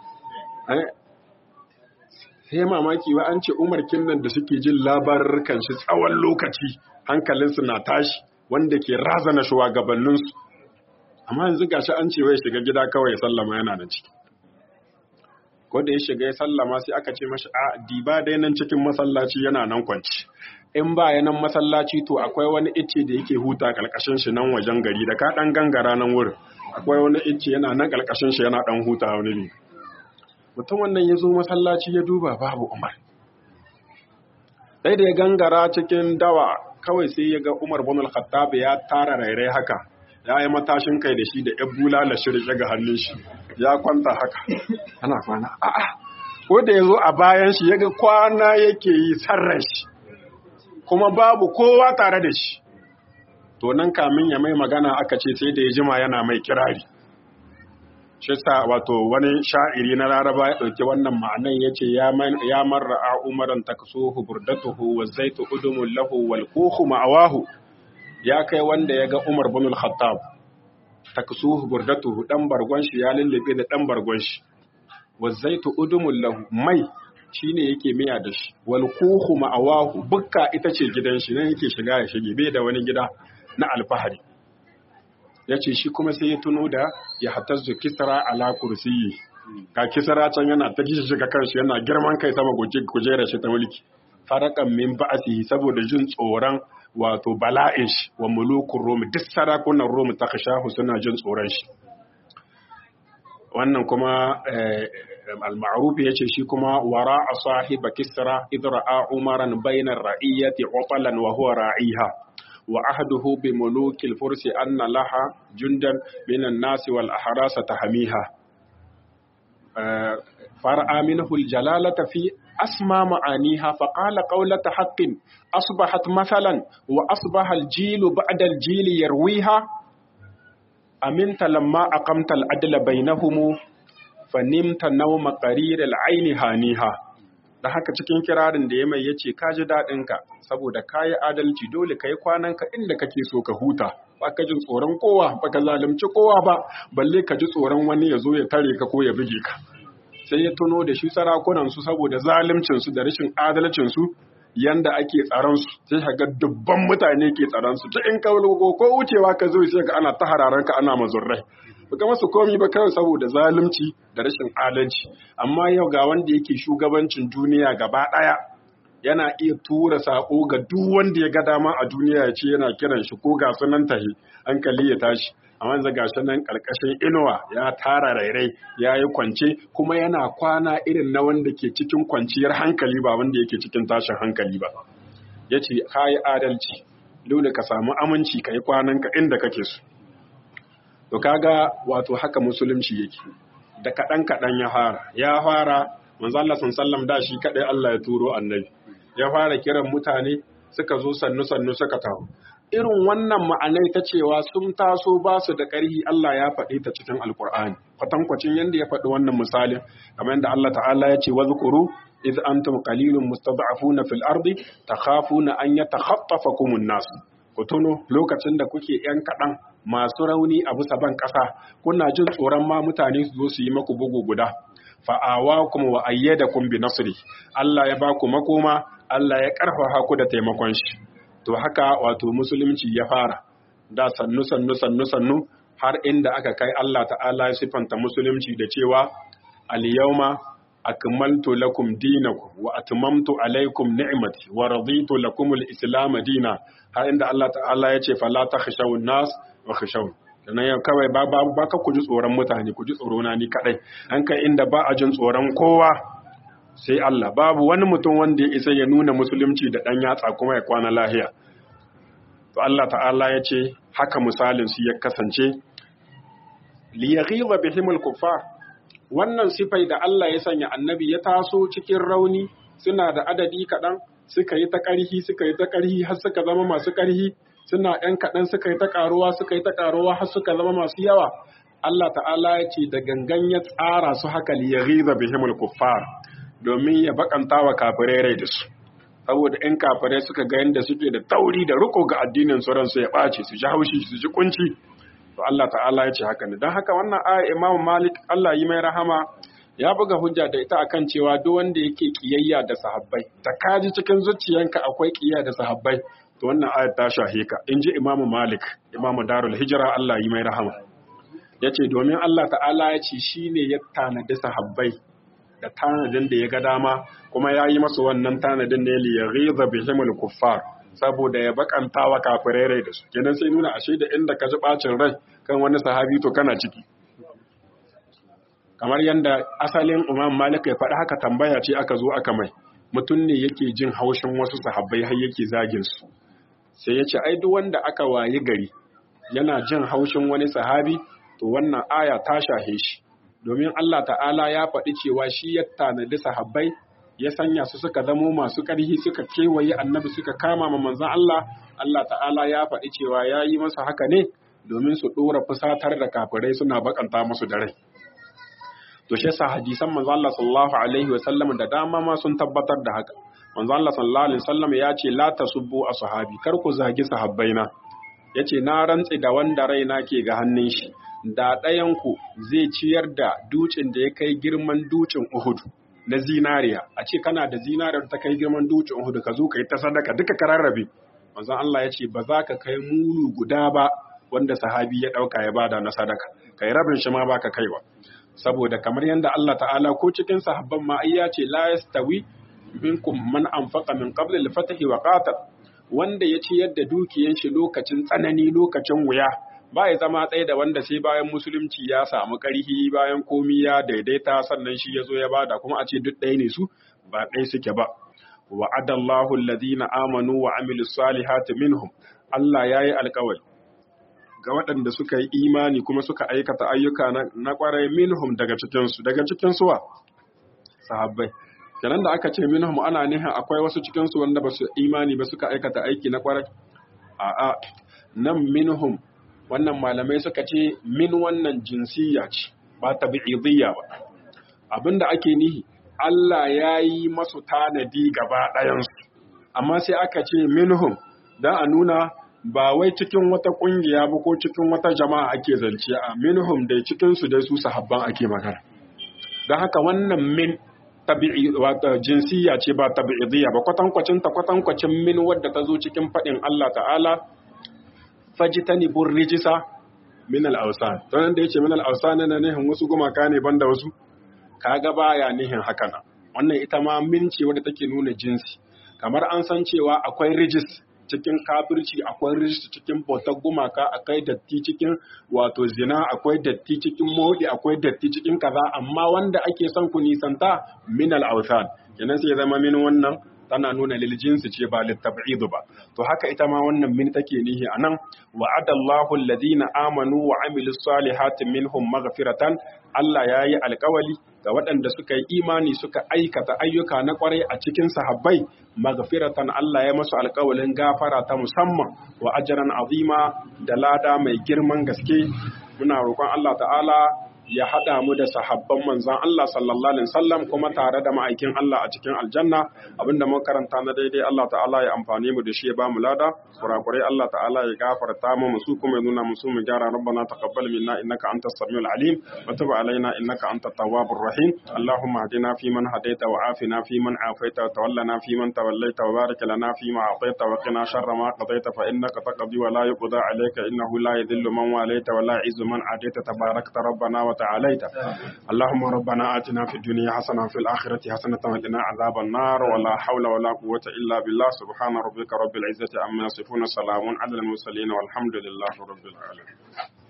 sai mamaki wa an ce umar kinnan da suke jin labarurkan shi tsawon lokaci hankalinsu na tashi wanda ke razana shugabanninsu amma yanzu gashi an ce wai shiga gida kawai ya sallama yana da ciki ko da ya shiga ya sallama sai aka ce mashi a diba dai nan cikin masallaci yana nan kwanci in ba ya nan masallaci to akwai wani icce da yake huta kalkashin shi nan wajen gari da ka dan gangara nan wurin akwai wani icce yana nan kalkashin shi yana dan huta wani ne mutum wannan ya zo masallaci ya duba babu umar sai da ya gangara cikin dawa kawai sai ya ga umar bin al-khattab ya tara rairai haka ya yi matashin kai da shi da ya bulala shirke ga hannun shi ya kwanta haka ana kwana a'a ko da ya zo a bayan shi ya ga kwana yake yi sarran shi kuma babu kowa tare da shi to nan kamin ya mai magana aka ce sai da ya jima yana mai kirari shi sa wato wani sha'iri na laraba ya ɗauki wannan ma'anan ya ce ya marra a umaran taksuhu burdatuhu wa zaitu udumun lahu wal kuhu ma'awahu ya kai wanda ya ga umar bin al-khattab taksuhu burdatuhu dan bargon shi ya lullube da dan bargon shi wa zaitu udumun lahu mai shine yake miya da shi wal kuhu ma'awahu bukka ita ce gidan shi nan yake shiga ya shige bai da wani gida na alfahari ya ce shi kuma sai ya tuno da ya hatazzu kisra ala kursiyi ka kisara can yana ta kishi shiga kanshi yana girman kai sama kujera shi ta mulki farakan min ba'asi saboda jin tsoron wato bala'in shi wa mulukun romi duk sarakunan romi ta kashahu suna jin tsoron shi wannan kuma al-ma'ruf yace shi kuma wara a sahiba kisra idra'a umaran bainar ra'iyyati uqalan wa huwa ra'iha wa ahduhu bi mulukil fursi anna laha jundan minan nasi wal ahrasa tahmiha far'a minhu al-jalalata fi أسمى معانيها فقال قولة حق أصبحت مثلا وأصبح الجيل بعد الجيل يرويها أمنت لما أقمت العدل بينهم فنمت نوم قرير العين هانيها da haka cikin kirarin da ya mai ya ce ka ji daɗinka saboda ka yi adalci dole ka yi kwananka inda kake so ka huta ba ka jin tsoron kowa ba ka zalunci kowa ba balle ka ji tsoron wani ya zo ya tare ka ko ya buge ka sai ya tuno da shi sarakunansu saboda zalimcinsu da rashin adalcinsu yanda ake tsaronsu sai ka ga dubban mutane ke tsaronsu ta in kawo ko wucewa ka zo sai ga ana ta hararanka ana mazurrai ba masu komi ba kawai saboda zalunci da rashin adalci amma yau ga wanda yake shugabancin duniya gaba ɗaya yana iya tura sako ga duk wanda ya ga dama a duniya ya ce yana kiran shi ko ga sunan tahi hankali ya tashi amma yanzu ga shi nan ƙarƙashin inuwa ya tara rairai ya yi kwance kuma yana kwana irin na wanda ke cikin kwanciyar hankali ba wanda yake cikin tashin hankali ba ya ce ka yi adalci dole ka samu aminci ka yi kwananka inda kake so to kaga wato haka musulunci yake da kaɗan kaɗan ya fara ya fara manzo Allah sallam da shi kaɗai Allah ya turo annabi ya fara kiran mutane suka zo sannu sannu suka taho irin wannan ma'anai ta cewa sun taso ba su da ƙarhi Allah ya faɗi ta cikin alkur'ani kwatankwacin yadda ya faɗi wannan misalin kamar yadda Allah ta'ala ya ce wazkuru iz antum qalilun mustad'afuna fil ardi takhafuna an yatakhaffafakum an-nas ku tuno lokacin da kuke yan kaɗan masu rauni a bisa ban ƙasa kuna jin tsoron ma mutane su zo su yi maku bugu guda fa'awakum wa ayyadakum bi nasri Allah ya ba ku makoma Allah ya ƙarfafa ku da taimakon shi to haka wato musulunci ya fara da sannu sannu sannu sannu har inda aka kai Allah ta'ala ya sifanta musulunci da cewa al-yawma akmaltu lakum dinakum wa atmamtu alaykum ni'mati wa raditu lakum al-islam dina har inda Allah ta'ala ya ce fala takhshawun nas wa khashawun dan yau kawai ba ba ba ka ku ji tsoron mutane ku ji tsoro na ni kadai an kai inda ba a jin tsoron kowa sai Allah babu wani mutum wanda ya isa ya nuna musulunci da ɗan yatsa kuma ya kwana lahiya to Allah ta'ala ya ce haka misalin su ya kasance liyaghiza bihimul kuffar wannan sifai da Allah ya sanya annabi ya taso cikin rauni suna da adadi kaɗan suka yi ta ƙarhi suka yi ta ƙarhi har suka zama masu ƙarhi suna ‘yan kaɗan suka yi ta ƙaruwa suka yi ta ƙaruwa har suka zama masu yawa Allah ta'ala ya ce da gangan ya tsara su haka liyaghiza bihimul kuffar domin ya bakanta wa kafirai rai da su saboda in kafirai suka ga yadda suke da tauri da riko ga addinin su ransu ya ɓace su ji haushi su ji kunci to Allah ta'ala ya ce haka ne don haka wannan aya Imam Malik Allah yi mai rahama ya buga hujja da ita akan cewa duk wanda yake kiyayya da sahabbai ta kaji cikin zuciyanka akwai kiyayya da sahabbai to wannan aya ta shahe ka in ji Imam Malik Imam Darul Hijra Allah yi mai rahama yace domin Allah ta'ala ya ce shine ya tanadi sahabbai da tanadin da ya ga dama kuma ya yi masu wannan tanadin ne li yaghiza bihimul kuffar saboda ya bakanta wa kafirai rai da su kenan sai nuna ashe da inda ka ji bacin rai kan wani sahabi to kana ciki kamar yadda asalin Imam Malik ya faɗi haka tambaya ce aka zo aka mai mutum ne yake jin haushin wasu sahabbai har yake zagin su sai ya ce ai duk wanda aka wayi gari yana jin haushin wani sahabi to wannan aya ta shahe shi domin Allah ta'ala ya faɗi cewa shi ya tanadi sahabbai ya sanya su suka zamo masu ƙarhi suka kewaye annabi suka kama ma manzon Allah Allah ta'ala ya faɗi cewa ya yi masa haka ne domin su ɗora fusatar da kafirai suna bakanta musu da rai to shi yasa hadisan manzon Allah sallallahu alaihi wa sallam da dama ma sun tabbatar da haka manzon Allah sallallahu alaihi wa sallam ya ce la tasubbu ashabi kar ku zagi sahabbaina yace na rantsi da wanda raina ke ga hannun shi da ɗayanku zai ciyar da dukin da ya kai girman dukin Uhud na zinariya a ce kana da zinariyar ta kai girman dukin Uhud ka zo ka yi ta sadaka duka ka rarrabe manzon Allah ya ce ba za ka kai mulu guda ba wanda sahabi ya ɗauka ya bada na sadaka kai rabin shi ma baka kai ba saboda kamar yadda Allah ta'ala ko cikin sahabban ma ai ya ce la yastawi minkum man anfaqa min qabl al-fath wa qatal wanda ya ci yadda dukiyan shi lokacin tsanani lokacin wuya ba ya zama tsaye da wanda sai bayan musulunci ya samu ƙarfi bayan komi ya daidaita sannan shi ya zo ya bada kuma a ce duk ɗaya ne su ba ɗaya suke ba wa'adallahu alladhina amanu wa amilus salihati minhum Allah yayi alƙawari ga waɗanda suka yi imani kuma suka aikata ayyuka na ƙwarai minhum daga cikinsu daga cikin suwa sahabbai kenan da aka ce minhum ana nihin akwai wasu cikinsu wanda ba su imani ba suka aikata aiki na ƙwarai a'a nan minhum wannan malamai suka ce min wannan jinsiya ce ba tabi'idiyya ba abinda ake nihi Allah ya yi masu tanadi gaba ɗayansu amma sai aka ce minhum don a nuna ba wai cikin wata kungiya ba ko cikin wata jama'a ake zance a minhum dai cikin su dai su sahabban ake magana don haka wannan min tabi'i wata jinsiya ce ba tabi'idiyya ba kwatankwacin ta kwatankwacin min wadda ta zo cikin faɗin Allah ta'ala fajitani bur rijisa min al-awsan to nan da yace min al-awsan na nihin wasu gumaka ne banda wasu kaga baya nihin haka na wannan ita ma min ce wadda take nuna jinsi kamar an san cewa akwai rijis cikin kafirci akwai rijis cikin bautar gumaka akwai datti cikin wato zina akwai datti cikin modi akwai datti cikin kaza amma wanda ake son ku nisanta min al-awsan kenan sai zama min wannan tana nuna lil jinsi ce ba lit tab'id ba to haka ita ma wannan min take nihi anan wa'ada Allahu alladhina amanu wa amilus salihati minhum maghfiratan Allah yayi alƙawali ga waɗanda suka yi imani suka aikata ayyuka na ƙwarai a cikin sahabbai maghfiratan Allah ya masu alƙawalin gafara ta musamman wa ajran azima da lada mai girman gaske muna roƙon Allah ta'ala ya haɗa mu da sahabban manzan Allah sallallahu alaihi wasallam kuma tare da ma'aikin Allah a cikin aljanna abinda mun karanta na daidai Allah ta'ala ya amfani mu da shi ya ba mu lada kurakurai Allah ta'ala ya gafarta mu musu kuma ya nuna musu mu gyara rabbana taqabbal minna innaka antas samiul alim wa tub alaina innaka antat tawwabur rahim allahumma hadina fi man hadaita wa afina fi man afaita wa tawallana fi man tawallaita wa barik lana fi ma ataita wa qina sharra ma qadaita fa innaka taqdi wa la yuqda alayka innahu la yadhillu man walaita wa la yu'izzu man adaita tabarakta rabbana wa تعاليت اللهم ربنا آتنا في الدنيا حسنة وفي الآخرة حسنة وقنا عذاب النار ولا حول ولا قوة إلا بالله سبحان ربك رب العزة عما يصفون سلام على المرسلين والحمد لله رب العالمين